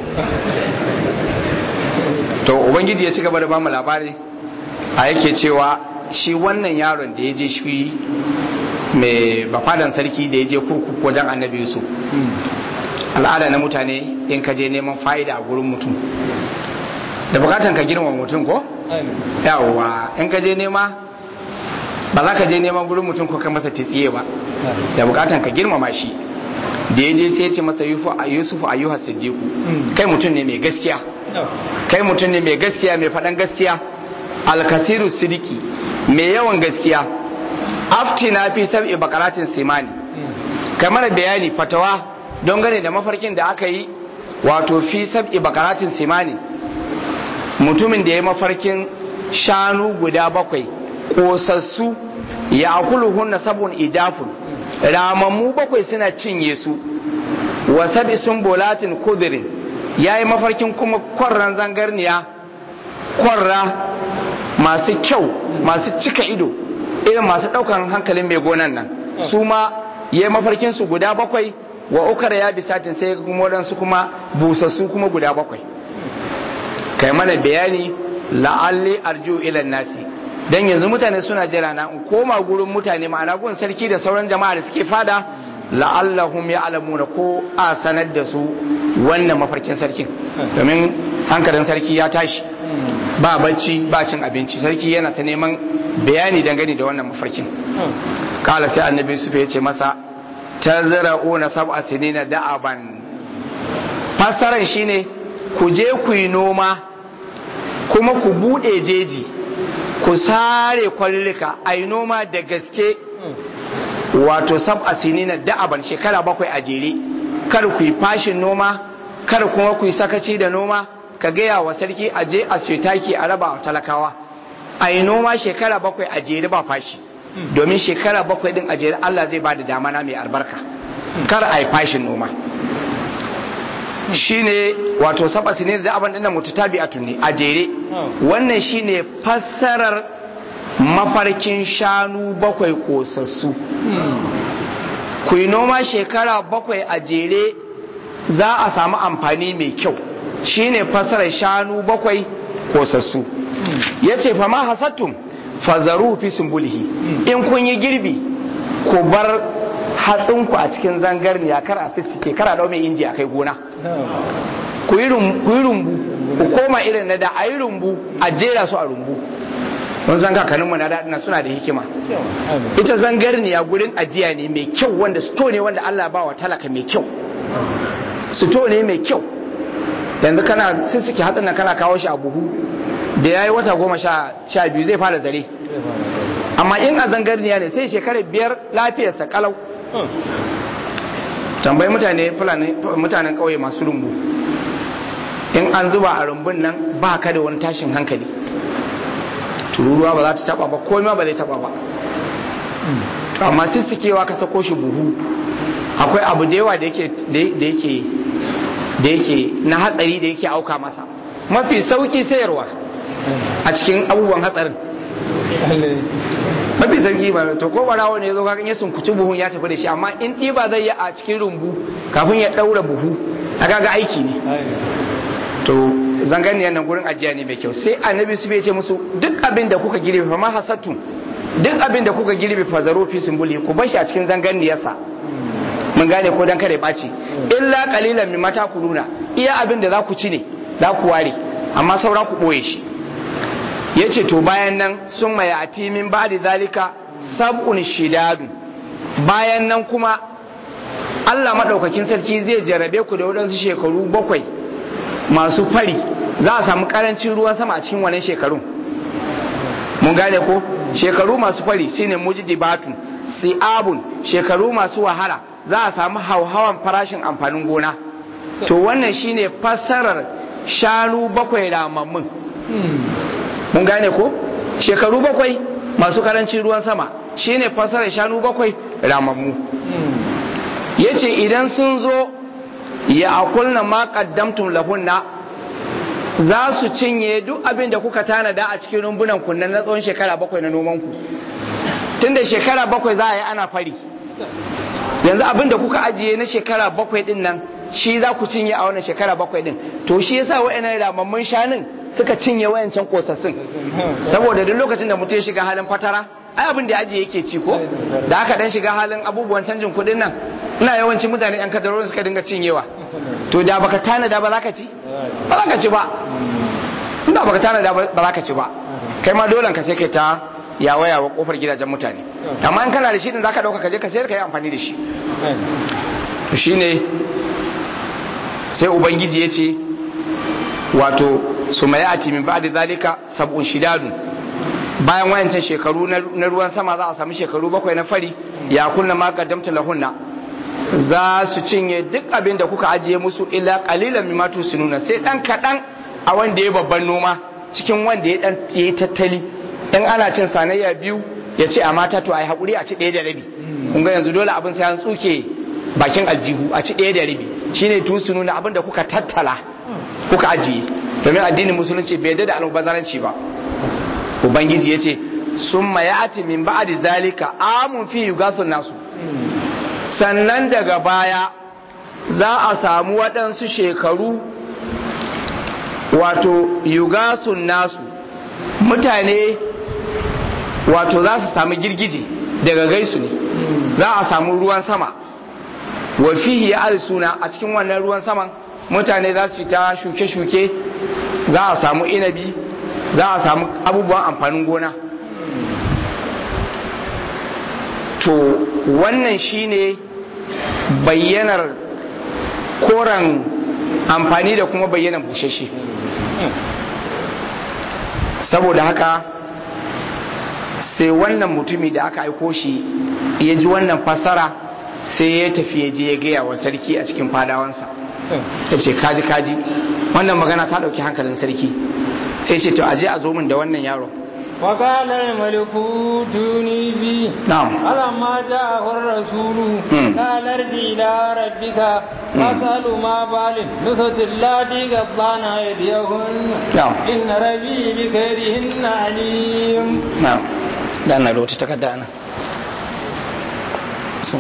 to ubangiji ya ci gaba da bamu labari a yake cewa shi wannan yaron da ya je shi mai bafadan sarki da ya je kurkuku wajen annabi yusuf al'ada na mutane in ka je neman fa'ida a gurin mutum da bukatan ka girma mutum ko yawwa in ka je nema ba za ka je neman gurin mutum ko ka masa tsiye ba da bukatan ka girmama shi da ya je sai ya ce masa yusuf ayyuhas siddiqu kai mutum ne mai gaskiya kai mutum ne mai gaskiya mai faɗan gaskiya alkasiru sidiki mai yawan gaskiya aftina fi sab'i bakaratin simani kamar bayani fatawa don gane da mafarkin da aka yi wato fi sab'i bakaratin simani mutumin da ya mafarkin shanu guda bakwai kosassu ya akuluhunna sabon ijafun ramammu bakwai suna cinye su wa sab'i sumbulatin kudirin ya yi mafarkin kuma kwarran zangarniya kwarra masu kyau masu cika ido irin masu ɗaukan hankalin mai gonan nan su ma ya yi mafarkin su guda bakwai wa ukar ya bisatin sai kuma waɗansu kuma busassu kuma guda bakwai kai mana bayani la'alli arju ilan nasi dan yanzu mutane suna jira na in koma gurin mutane ma'ana gun sarki da sauran jama'a da suke fada la'allahum ya'lamuna ko a sanar da su wannan mafarkin sarkin domin hankalin sarki ya tashi ba bacci ba cin abinci sarki yana ta neman bayani dangane da wannan mafarkin kala sai annabi yusuf ya ce masa tazra'una sab'a sinina da'aban fassaran shine ku je ku yi noma kuma ku bude jeji ku sare kwallika a yi noma da gaske wato sab'a sinina da'aban shekara bakwai a jere kar ku yi fashin noma kar kuma ku yi sakaci da noma ka gaya wa sarki a je a taki a raba wa talakawa a yi noma shekara bakwai a jere ba fashi domin shekara bakwai din a jere Allah zai ba da damana mai albarka kar a yi fashin noma shine wato saba sinin da aban dinnan mutatabi'atun ne a jere wannan shine fassarar mafarkin shanu bakwai kosassu ku yi noma shekara bakwai a jere za a samu amfani mai kyau shine fassarar shanu bakwai kosassu ya ce fama hasattun fazaru fi sumbulihi in kun yi girbi ku bar hatsinku a cikin zangarniya kar a sissike kar a dau mai inji a kai gona ku yi rumbu ku koma irin na da a yi rumbu a jera su a rumbu mun san kakanninmu na daɗina suna da hikima ita zangarniya gurin ajiya ne mai kyau wanda sto ne wanda Allah ba wa talaka mai kyau sto ne mai kyau yanzu kana sissike hatsin nan kana kawo shi a buhu da ya yi wata goma sha biyu zai fara zare amma in a zangarniya ne sai shekarar biyar lafiyarsa kalau tambayi mutane fulani mutanen kauye masu rumbu in an zuba a rumbun nan ba ka da wani tashin hankali tururuwa ba za ta taba ba komai ba zai taba ba amma sissikewa ka sako shi buhu akwai abu da yawa da yake da yake na hatsari da yake auka masa mafi sauki sayarwa a cikin abubuwan hatsarin mafi sauki ba to ko barawo ne ya zo kakan ya sunkuci buhun ya tafi da shi amma in ɗiba zai yi a cikin rumbu kafin ya ɗaura buhu a kaga aiki ne to zanganiyar nan gurin ajiya ne mai kyau sai annabi su bai ce musu duk abin da kuka girbe fa ma hasattu duk abin da kuka girbe fa zaro fi sumbuli ku bar shi a cikin zanganiyarsa mun gane ko dan kare ɓaci illa qalilan mimma takuluna iya abin da za ku ci ne za ku ware amma saura ku ɓoye shi ya ce to bayan nan sun mai ati min ba da zalika sab'un shidadu bayan nan kuma Allah maɗaukakin sarki zai jarabe ku da waɗansu shekaru bakwai masu fari za a samu ƙarancin ruwan sama a cikin wannan shekarun mun gane ko shekaru masu fari shine mujdibatun si'abun shekaru masu wahala za a samu hauhawan farashin amfanin gona to wannan shine fassarar shanu bakwai ramammun mun gane ko shekaru bakwai masu karancin ruwan sama shine fasarar shanu bakwai ramammu yace idan sun zo ya akulna ma qaddamtum lahunna za su cinye duk abin da kuka tanada a cikin rumbunan kunnan na tsawon shekara bakwai na noman ku tunda shekara bakwai za a yi ana fari yanzu abin da kuka ajiye na shekara bakwai din nan shi za ku cinye a wannan shekara bakwai din to shi yasa wa'annan ramammun shanun suka cinye wayancan kosassun saboda duk lokacin da mutum ya shiga halin fatara ai abin da ya ajiye yake ci ko da aka dan shiga halin abubuwan canjin kuɗin nan ina yawancin mutane yan kadarorin suka dinga cinyewa to da baka tanada ba za ka ci ba za ka ci ba inda baka tanada ba za ka ci ba kai ma dole ka sai kai ta yawa yawa kofar gidajen mutane amma in kana da shi din zaka dauka ka je ka sayar ka yi amfani da shi to shine sai ubangiji ya ce wato su mai ati min ba'da zalika sab'un shidadun bayan wayancan shekaru na ruwan sama za a sami shekaru bakwai na fari ya kunna ma qaddamta lahunna za su cinye duk abin da kuka ajiye musu illa qalilan mimma tusinuna sai dan kadan a wanda ya babban noma cikin wanda ya dan yi tattali in ana cin sanayya biyu ya ce a mata to ai hakuri a ci ɗaya da rabi kun ga yanzu dole abin sai an tsuke bakin aljihu a ci ɗaya da rabi shine tusinuna abin da kuka tattala kuka ajiye domin addinin musulunci bai da almubazaranci ba ubangiji ya ce sun mayati min ba'di zalika amun fi yugathun nasu sannan daga baya za a samu waɗansu shekaru wato yugasun nasu mutane wato za su samu girgije daga gaisu ne za a samu ruwan sama wa fihi ya suna a cikin wannan ruwan saman mutane za su ta shuke-shuke za a samu inabi za a samu abubuwan amfanin gona to wannan shine bayyanar koren amfani da kuma bayyanar bushashe saboda haka sai wannan mutumi da aka aiko shi ya ji wannan fasara sai ya tafi ya je ya gaya wa sarki a cikin fadawansa ya ce kaji kaji wannan magana ta ɗauki hankalin sarki sai ce to aje a zo min da wannan yaro وقال الملك ائتوني به نعم فلما جاءه الرسول قال ارجع الى ربك فاسأل ما بال نسوة اللاتي قطعن ايديهن نعم. ان ربي بكيدهن عليم na'am da na rota takarda ana so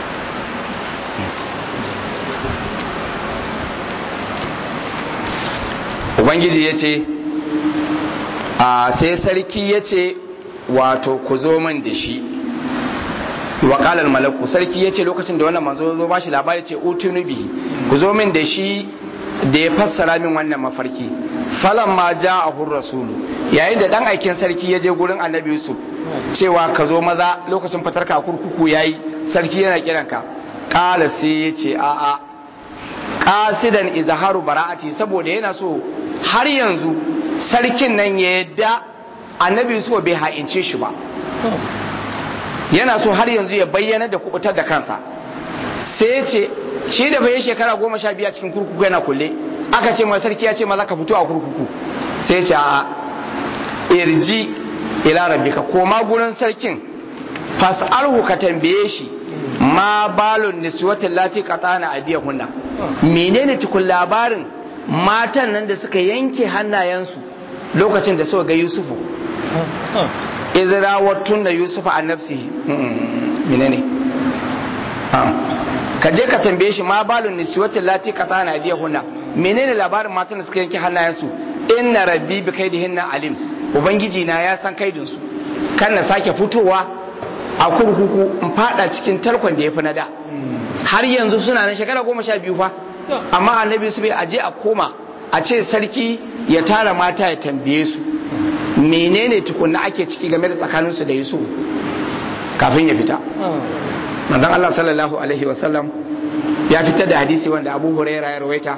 ubangiji ya ce a sai sarki ya ce wato ku zo min da shi wakalar malaku sarki ya ce lokacin da wannan manzo zo ba shi labari ce utunu bihi ku zo min da shi da ya fassara min wannan mafarki falan ma ja a rasulu yayin da dan aikin sarki ya je gurin annabi yusuf cewa ka zo maza lokacin fatarka a kurkuku yayi sarki yana kiranka kala sai ya ce a'a kasidan izharu bara'ati saboda yana so har yanzu sarkin nan ya yadda annabi yusuf bai ha'ince shi ba yana so har yanzu ya bayyana da kubutar da kansa sai ya ce shi da bai shekara goma sha biyu a cikin kurkuku yana kulle aka ce mai sarki ya ce maza ka fito a kurkuku sai ya ce a irji ila rabbika koma gurin sarkin fas'alhu ka tambaye shi ma balun niswatin lati qatana adiyahunna menene tukun labarin matan nan da suka yanke hannayensu lokacin da suka ga yusufu izra wattun da yusufa an nafsihi menene ka je ka tambaye shi ma balun niswatin lati qatana adiyahunna menene labarin matan da suka yanke hannayensu inna rabbi bi kaidihinna alim ubangiji na ya san kaidin su kan na sake fitowa a kurkuku in fada cikin tarkon da ya fi na da har yanzu suna na shekara goma sha biyu fa amma annabi su bai aje a koma a ce sarki ya tara mata ya tambaye su menene tukunna ake ciki game da tsakaninsu da yusuf kafin ya fita manzon Allah sallallahu alaihi wasallam ya fitar da hadisi wanda Abu Huraira ya rawaita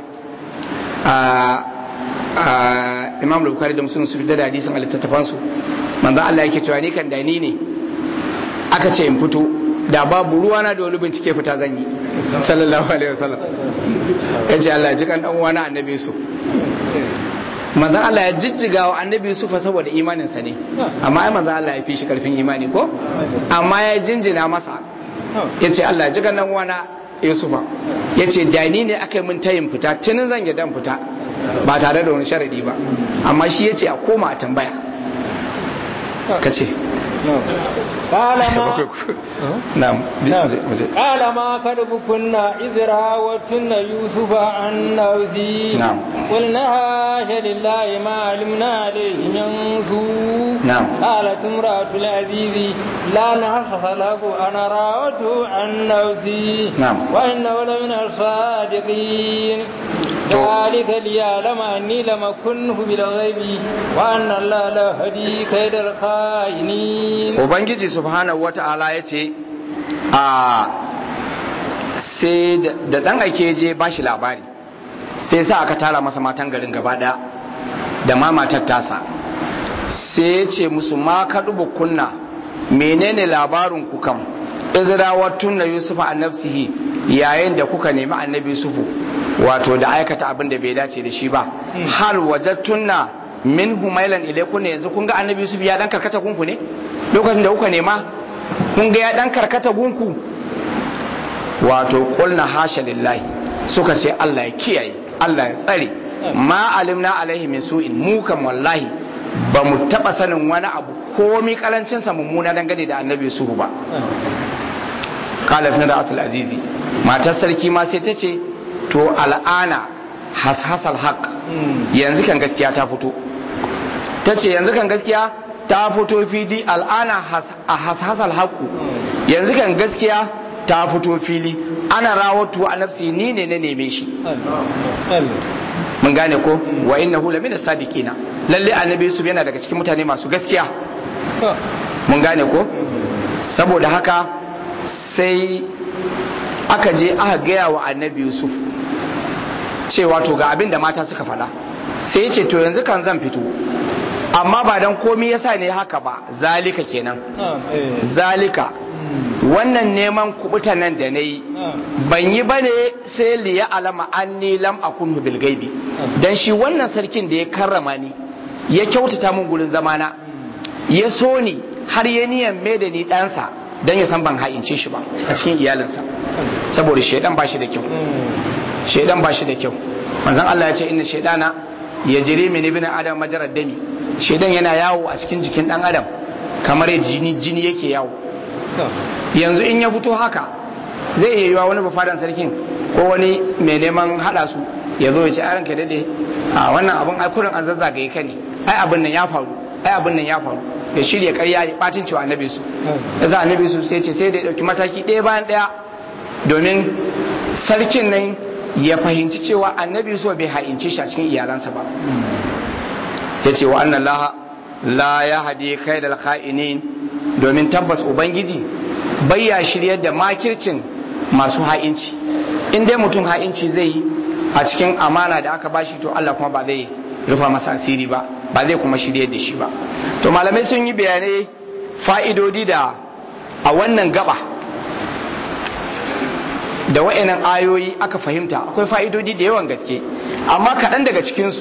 a Imam Bukhari da Muslim su fitar da hadisin a littattafan su manzon Allah yake cewa ni kan da ni ne aka ce in fito da babu ruwana da wani bincike fita zan yi sallallahu alaihi wasallam ya ce Allah ji kan dan uwana annabi su manzon Allah ya jijjiga wa annabi Yusuf saboda imaninsa ne amma ai manzon Allah ya fi shi karfin imani ko amma ya jinjina masa ya ce Allah ji kan dan uwana yusufa ya ce da ni ne aka yi min tayin fita tunin zan yadda fita ba tare da wani sharadi ba amma shi ya ce a koma a tambaya ka ce قال ما na'am قال ما كذبكن إذ راوتن يوسف عن نفسه نعم. قلنا هاش لله ما علمنا عليه من سوء نعم. قالت امرأة العزيز لا نحص له أنا راوته عن نفسي نعم. وإنه لمن الصادقين تو. ذلك ليعلم أني لم أكنه بالغيب وأن الله لا يهدي كيد الخائنين ubangiji subhanahu wata'ala ya ce a sai da- da dan ake je ba shi labari sai sa aka tara masa matan garin gaba daya da ma matar tasa sai ya ce musu ma ka duba kunna menene labarin ku kam izrawar tunna yusufa an nafsihi yayin da kuka nemi annabi yusufu wato da aikata abin da bai dace da shi ba hal wajattunna min humailan ilaikun ne yanzu kun ga annabi yusuf ya dan karkata gunku ne lokacin da kuka nema kun ga ya dan karkata gunku wato qulna hasha lillahi suka ce Allah ya kiyaye Allah ya tsare ma alimna alaihi min su'in mu kam wallahi ba mu taba sanin wani abu komi karancin sa mummuna dangane da annabi yusuf ba qalat nadatul azizi matar sarki ma sai ta ce to al'ana hashasal haq yanzu kan gaskiya ta fito ta ce yanzu kan gaskiya ta fito fili al'ana a hashasal haqqu yanzu kan gaskiya ta fito fili ana rawatu a nafsi ni ne na neme shi mun gane ko wa innahu lamina sadiqina lalle annabi yusuf yana daga cikin mutane masu gaskiya mun gane ko saboda haka sai aka je aka gaya wa annabi yusuf cewa to ga abin da mata suka faɗa sai ya ce to yanzu kan zan fito amma ba dan komi yasa ne haka ba zalika kenan zalika wannan neman kubuta nan da na yi ban yi ba ne sai liya alama an ni lam akun bil gaibi dan shi wannan sarkin da ya karrama ni ya kyautata min gurin zamana ya so ni har ya niyan mai da ni ɗansa dan ya san ban ha'ince shi ba a cikin iyalinsa saboda shaidan ba shi da kyau shaidan ba shi da kyau manzon Allah ya ce inna shaidana ya jire min ibn adam majarad dami shaidan yana yawo a cikin jikin dan adam kamar jini jini yake yawo yanzu in ya fito haka zai iya yiwa wani bafadan sarkin ko wani mai neman hada su ya zo ya ce aranka dade a wannan abun ai kurin an zazzagaye ka ne ai abin nan ya faru ai abin nan ya faru ya shirya karya ya batin cewa annabi su yasa annabi su sai ce sai da ya dauki mataki ɗaya bayan ɗaya domin sarkin nan ya fahimci cewa annabi so bai ha'ince shi a cikin iyalansa ba ya ce wa annan laha la ya hadi kai da kha'inin domin tabbas ubangiji bai ya shiryar da makircin masu ha'inci in dai mutum ha'inci zai yi a cikin amana da aka bashi to Allah kuma ba zai rufa masa asiri ba ba zai kuma shiryar da shi ba to malamai sun yi bayanai fa'idodi da a wannan gaba da wa'annan ayoyi aka fahimta akwai fa'idodi da yawan gaske amma kaɗan daga cikinsu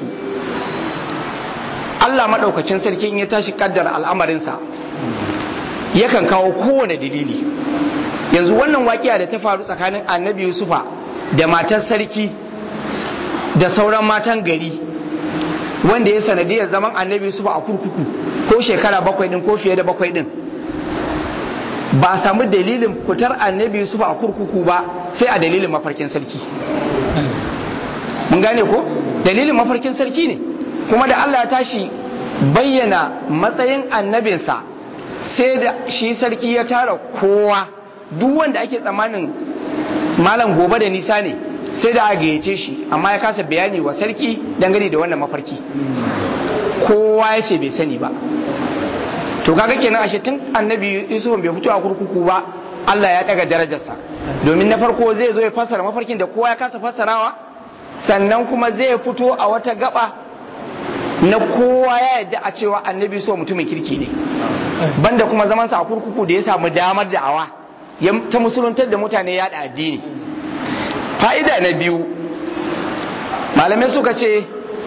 Allah maɗaukacin sarki in ya tashi ƙaddar al'amarinsa yakan kawo kowane dalili yanzu wannan waƙiya da ta faru tsakanin annabi yusufa da matar sarki da sauran matan gari wanda ya sanadiyar zaman annabi yusufa a kurkuku ko shekara bakwai ɗin ko fiye da bakwai ɗin ba a samu dalilin fitar annabi Yusuf a kurkuku ba sai a dalilin mafarkin sarki mun gane ko dalilin mafarkin sarki ne kuma da Allah ya tashi bayyana matsayin annabinsa sai da shi sarki ya tara kowa duk wanda ake tsammanin malam gobe da nisa ne sai da a gayyace shi amma ya kasa bayani wa sarki dangane da wannan mafarki kowa ya ce bai sani ba to kaga kenan ashe tun annabi yusuf bai fito a kurkuku ba Allah ya daga darajarsa domin na farko zai zo ya fassara mafarkin da kowa ya kasa fassarawa sannan kuma zai fito a wata gaba na kowa ya yadda a cewa annabi so mutumin kirki ne banda kuma zaman sa a kurkuku da ya samu damar da'awa ya ta musuluntar da mutane ya da addini fa'ida na biyu malamai suka ce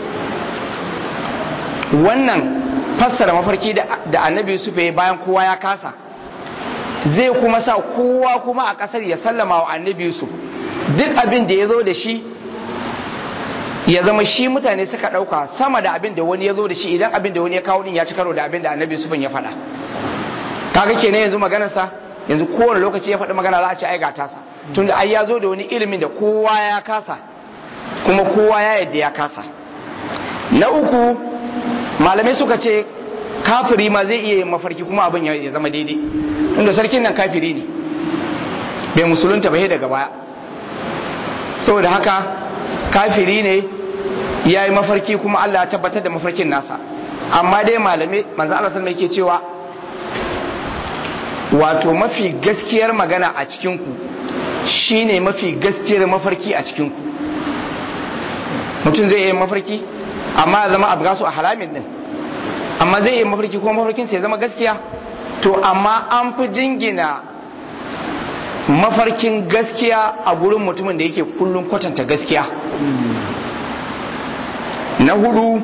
wannan fassara mafarki da annabi Yusuf ya bayan kowa ya kasa zai kuma sa kowa kuma a kasar ya sallama wa annabi Yusuf duk abin da ya zo da shi ya zama shi mutane suka ɗauka sama da abin da wani ya zo da shi idan abin da wani ya kawo din ya ci karo da abin da annabi Yusuf ya faɗa kaga kenan yanzu maganarsa yanzu kowane lokaci ya faɗi magana za a ce ai ga tasa tunda ai ya zo da wani ilimin da kowa ya kasa kuma kowa ya yadda ya kasa na uku malamai suka ce kafiri ma zai iya yin mafarki kuma abin ya zama daidai tunda sarkin nan kafiri ne bai musulunta bai daga baya saboda haka kafiri ne ya yi mafarki kuma Allah ya tabbatar da mafarkin nasa amma dai malamai manzo Allah sallallahu alaihi cewa wato mafi gaskiyar magana a cikin ku shine mafi gaskiyar mafarki a cikin ku mutum zai yi mafarki amma ya zama azgasu a halamin din amma zai yi mafarki kuma mafarkin sai ya zama gaskiya to amma an fi jingina mafarkin gaskiya a gurin mutumin da yake kullum kwatanta gaskiya na hudu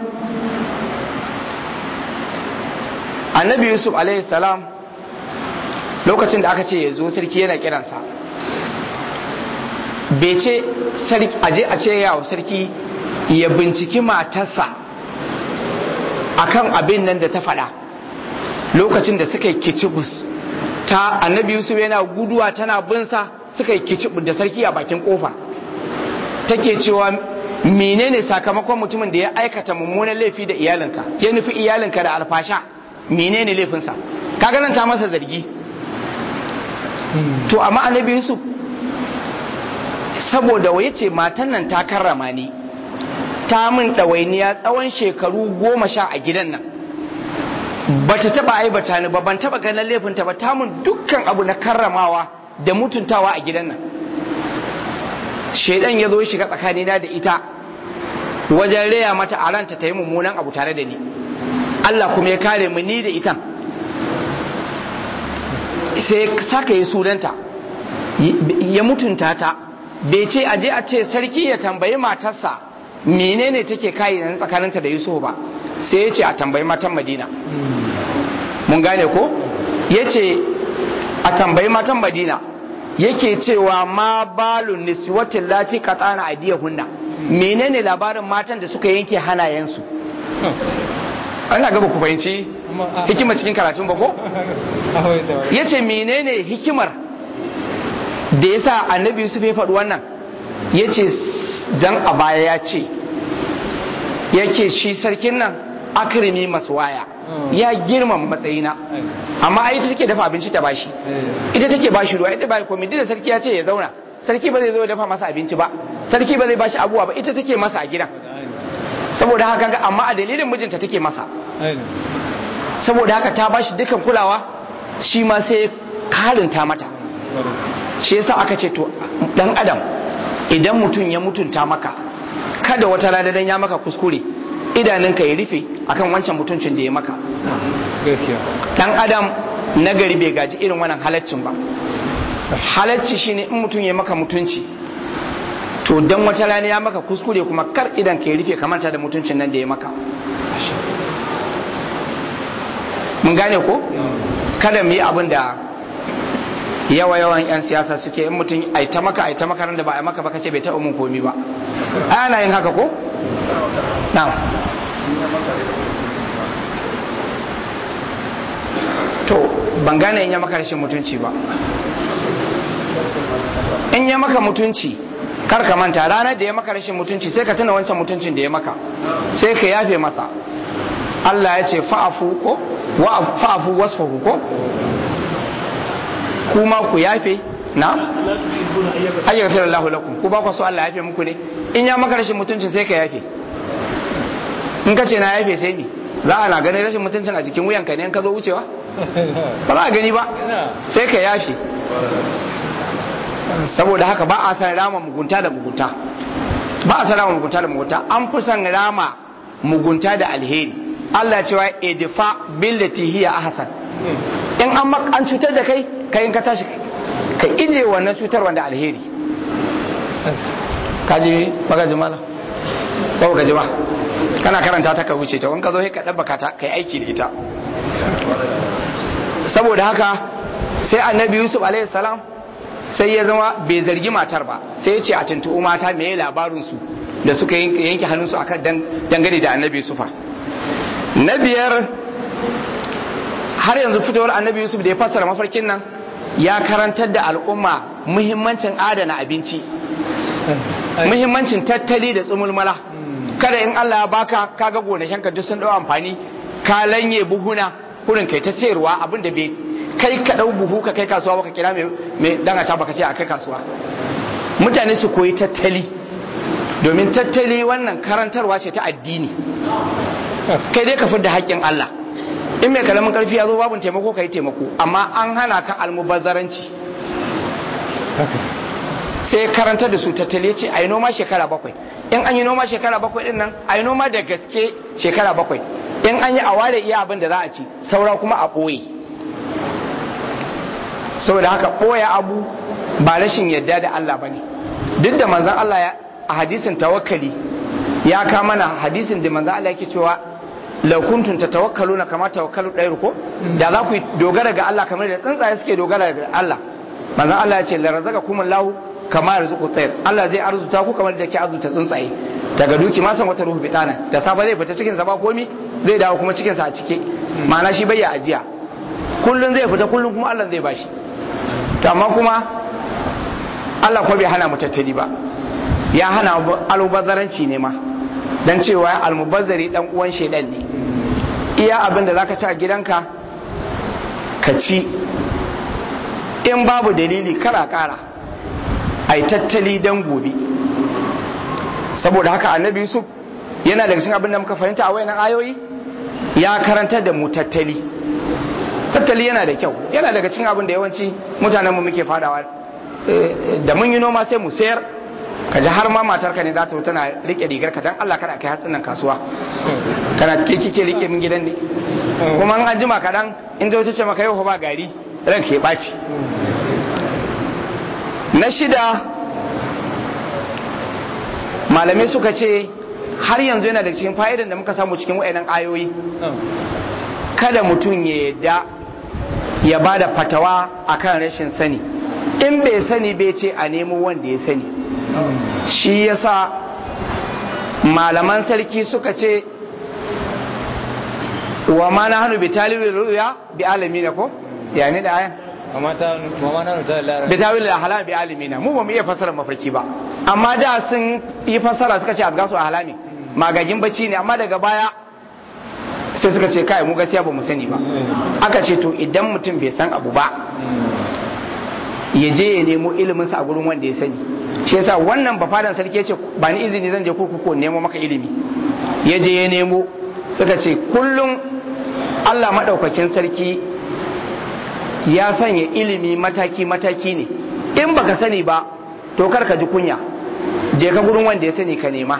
annabi yusuf salam lokacin da aka ce ya zo sarki yana kiransa bai ce aje a ce yawo sarki ya binciki matarsa akan abin nan da ta faɗa lokacin da suka yi kicibus ta annabi yusuf yana guduwa tana binsa suka yi kicibus da sarki a bakin kofa take cewa menene sakamakon mutumin da ya aikata mummunan laifi da iyalinka ya nufi iyalinka da alfasha menene laifinsa kaga nan ta masa zargi to amma annabi yusuf saboda waye ce matan nan ta karrama ni ta min ɗawainiya tsawon shekaru goma sha a gidan nan ba ta taɓa aibata ni ba ban taɓa ganin laifinta ba ta min dukkan abu na karramawa da mutuntawa a gidan nan shaidan ya zo ya shiga tsakanina da ita wajen raya mata a ranta ta yi mummunan abu tare da ni Allah kuma ya kare mu ni da ita sai saka yi sunanta ya mutunta ta bai ce aje a ce sarki ya tambayi matarsa menene take kayi nan tsakaninta da Yusuf ba sai ya ce a tambayi matan Madina mun gane ko ya ce a tambayi matan Madina yake cewa ma balun niswatin lati qatana aydiyahunna menene labarin matan da suka yanke hanayensu ana gaba ku fahimci hikimar cikin karatun ba ko yace menene hikimar da yasa annabi Yusuf ya faɗi wannan yace dan a baya ya ce yake shi sarkin nan akrimi maswaya ya girmama matsayina amma ai ita take dafa abinci ta bashi ita take bashi ruwa ita ba komai da sarki ya ce ya zauna sarki ba zai zo dafa masa abinci ba sarki ba zai bashi abuwa ba ita take masa a gidan saboda haka ga amma a dalilin mijinta take masa saboda haka ta bashi dukan kulawa shi ma sai karinta mata shi yasa aka ce to dan adam idan mutum ya mutunta maka kada wata rana dan ya maka kuskure idanunka ya rufe akan wancan mutuncin da ya maka dan adam nagari bai gaji irin wannan halaccin ba halacci shine in mutum ya maka mutunci to dan wata rana ya maka kuskure kuma kar idan ka ya rufe kamanta da mutuncin nan da ya maka mun gane ko kada mu yi abin da yawa yawan yan siyasa suke in mutum ai ta maka ai ta maka da ba ai maka ba kace bai taɓa mun komi ba ana yin haka ko na'am to ban gane in ya maka rashin mutunci ba in ya maka mutunci kar ka manta ranar da ya maka rashin mutunci sai ka tuna wancan mutuncin da ya maka sai ka yafe masa Allah ya ce fa'afu ko wa fa'afu wasfahu ko kuma ku yafe na ayyuka fi Allah lakum ku ba ku so Allah yafe muku ne in ya maka rashin mutuncin sai ka yafe in ka ce na yafe sai ni za a na ganin rashin mutuncin a jikin wuyanka ne in ka zo wucewa ba za a gani ba sai ka yafe saboda haka ba a san rama mugunta da mugunta ba a san rama mugunta da mugunta an fi san rama mugunta da alheri Allah cewa edfa billati hiya ahsan in an an cutar da kai kai in ka tashi ka ije wannan cutar wanda alheri kaji magaji mala ko ka ji ba kana karanta ta ka wuce ta wanka zo ka dabbaka ta kai aiki da ita saboda haka sai annabi yusuf alaihi salam sai ya zama bai zargi matar ba sai ya ce a tuntuɓu mata me labarin su da suka yanke hannunsu akan dangane da annabi yusufa na biyar har yanzu fitowar annabi yusuf da ya fassara mafarkin nan ya karantar da al'umma muhimmancin adana abinci muhimmancin tattali da tsumulmala kada in Allah ya baka kaga gonakinka duk sun dau amfani ka lanye buhuna kurin kai ta sayarwa abinda bai kai ka dau buhu ka kai kasuwa baka kira mai dan a baka ce a kai kasuwa mutane su koyi tattali domin tattali wannan karantarwa ce ta addini kai dai ka fidda haƙƙin Allah in mai kalamin karfi ya zo babun taimako ka yi taimako amma an hana ka almubazzaranci sai karantar da su tattali ce a yi noma shekara bakwai in an yi noma shekara bakwai din nan a yi noma da gaske shekara bakwai in an yi a ware iya abin da za a ci saura kuma a ɓoye saboda haka ɓoye abu ba rashin yadda da Allah ba ne duk da manzan Allah ya a hadisin tawakkali ya ka mana hadisin da manzan Allah yake cewa law kuntum tatawakkaluna kama tawakkalu ɗayar ko da za ku dogara ga Allah kamar da tsuntsaye suke dogara ga Allah manzan Allah ya ce la razaqakum Allahu kama yarzuqu tayr Allah zai arzuta ku kamar da ke arzuta tsuntsaye daga duki ma san wata ruhu bitana da safa zai fita cikin sa ba komi zai dawo kuma cikin sa a cike ma'ana shi bai ya ajiya kullun zai fita kullun kuma Allah zai bashi to amma kuma Allah kuma bai hana mu tattali ba ya hana almubazzaranci ne ma dan cewa almubazzari dan uwan shedan ne iya abin da zaka ci a gidanka ka ci in babu dalili kara kara ai tattali dan gobe saboda haka annabi yusuf yana daga cikin abin da muka fahimta a wayannan ayoyi ya karantar da mu tattali tattali yana da kyau yana daga cikin abin da yawanci mutanenmu muke fadawa da mun yi noma sai mu sayar ka ji har ma matarka ne za ta tana rike rigar ka dan Allah kada kai hatsin nan kasuwa kana ke kike rike min gidan ne kuma an jima kadan in ta ce maka yau ba gari ran ke baci na shida malamai suka ce har yanzu yana da cikin fa'idan da muka samu cikin wayannan ayoyi kada mutum ya yadda ya ba da fatawa akan rashin sani in bai sani bai ce a nemo wanda ya sani shi yasa malaman sarki suka ce wa ma na hannu bitalibi ruya bi alamina ko ya ne da ayan bitalibi da halami bi alamina mu ba mu iya fasara mafarki ba amma da sun yi fasara suka ce a gasu a halami magagin bacci ne amma daga baya sai suka ce kai mu gaskiya ba mu sani ba aka ce to idan mutum bai san abu ba ya je ya nemo ilimin sa a gurin wanda ya sani shi yasa wannan bafadan sarki ya ce ba ni izini zan je kurkuku nemo maka ilimi ya je ya nemo suka ce kullum Allah madaukakin sarki ya sanya ilimi mataki mataki ne in baka sani ba to kar ka ji kunya je ka gurin wanda ya sani ka nema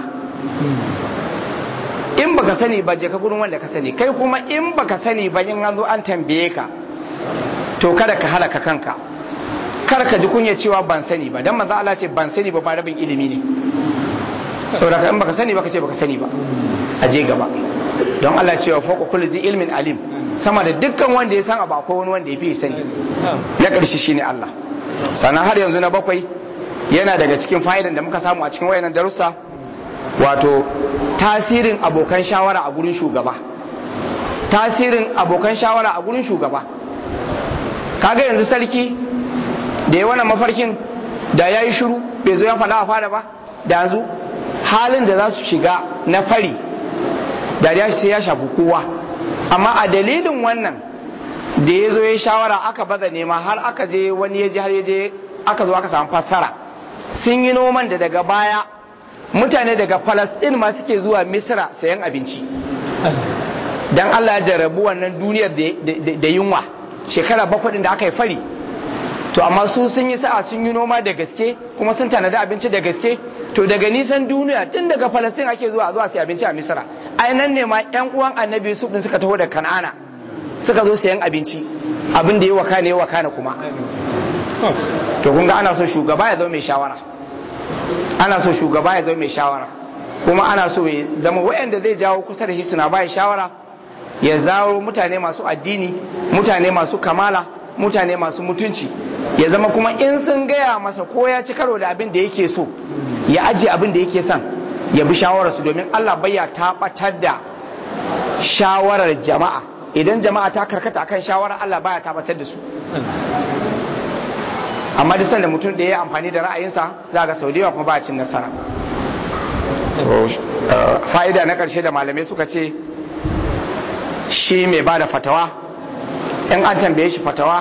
in baka sani ba je ka gurin wanda ka sani kai kuma in baka sani ba in an zo an tambaye ka to kada ka halaka kanka kar ka ji kunya cewa ban sani ba dan manzo Allah ce ban sani ba ba rabin ilimi ne saboda in baka sani ba ka ce baka sani ba a je gaba don Allah cewa fawqa kulli zi ilmin alim sama da dukkan wanda ya san abu akwai wani wanda ya fi sani na ƙarshe shine Allah sannan har yanzu na bakwai yana daga cikin fa'idan da muka samu a cikin wayannan darussa wato tasirin abokan shawara a gurin shugaba tasirin abokan shawara a gurin shugaba kaga yanzu sarki da ya wannan mafarkin da ya yi shiru bai zo ya faɗa a fara ba da yanzu halin da za su shiga na fari da ya sai ya shafi kowa amma a dalilin wannan da ya zo ya shawara aka baza nema har aka je wani ya je har ya je aka zo aka samu fassara sun yi noman da daga baya mutane daga Falasɗin ma suke zuwa Misra sayan abinci dan Allah ya jarabu wannan duniyar da yunwa shekara bakwai da aka yi fari to amma su sun yi sa'a sun yi noma da gaske kuma sun tanadi abinci da gaske to daga nisan duniya tun daga Falasɗin ake zuwa zuwa sai abinci a Misra ai nan ne ma ƴan uwan Annabi Yusuf din suka taho da Kan'ana suka zo sayan abinci abin da ya wakana ya wakana kuma to kun ga ana so shugaba ya zama mai shawara ana so shugaba ya zama mai shawara kuma ana so ya zama waɗanda zai jawo kusa da shi suna bai shawara ya zawo mutane masu addini mutane masu kamala mutane masu mutunci ya zama kuma in sun gaya masa ko ya ci karo da abin da yake so ya ajiye abin da yake son ya bi shawararsu domin Allah bai ya tabbatar da shawarar jama'a idan jama'a ta karkata akan shawarar Allah baya tabbatar da su amma da sanda mutum da ya yi amfani da ra'ayinsa za ga sau da yawa kuma ba cin nasara fa'ida na ƙarshe da malamai suka ce shi mai ba da fatawa in an tambaye shi fatawa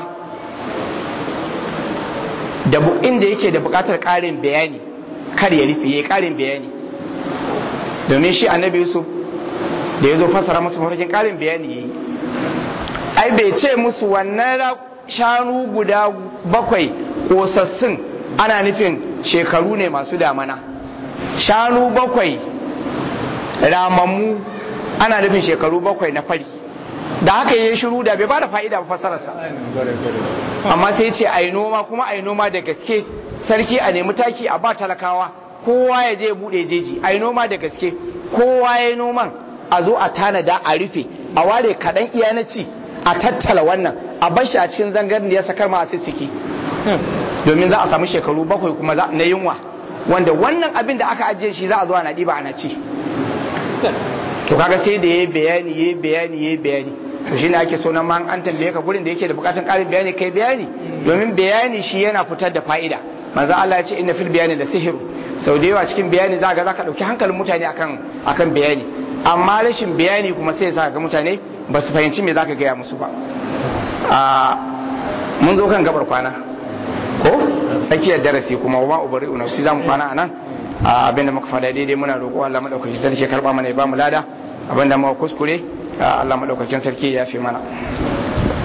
da inda yake da buƙatar ƙarin bayani kar ya rufe ya ƙarin bayani domin shi annabi yusuf da ya zo fasara musu mafarkin ƙarin bayani ya yi ai bai ce musu wannan shanu guda bakwai ƙosassun ana nufin shekaru ne masu damana shanu bakwai ramammu ana nufin shekaru bakwai na fari da haka yi shiru da bai ba da fa'ida ba fasararsa amma sai ce a noma kuma a noma da gaske sarki a nemi taki a ba talakawa kowa ya je bude jeji a noma da gaske kowa ya noman a zo a tanada a rufe a ware kaɗan iya na ci a tattala wannan a bar shi a cikin zangar da ya sakar masu siki domin za a samu shekaru bakwai kuma na yunwa wanda wannan abin da aka ajiye shi za a zo ana ɗiba ana ci to kaga sai da yayi bayani yayi bayani yayi bayani to shine ake so nan ma an tambaye ka gurin da yake da bukatun ƙarin bayani kai bayani domin bayani shi yana fitar da fa'ida manzo Allah ya ce inna fil bayani la sihru sau da yawa cikin bayani za ga zaka dauki hankalin mutane akan akan bayani amma rashin bayani kuma sai ya ga mutane ba su fahimci me zaka gaya musu ba a mun zo kan gabar kwana ko tsakiyar darasi kuma wa ubari nafsi zamu kwana anan abinda muka fada daidai muna roƙo Allah madaukakin sarki ya karba mana ya ba mu lada abinda muka kuskure Allah madaukakin sarki ya fi mana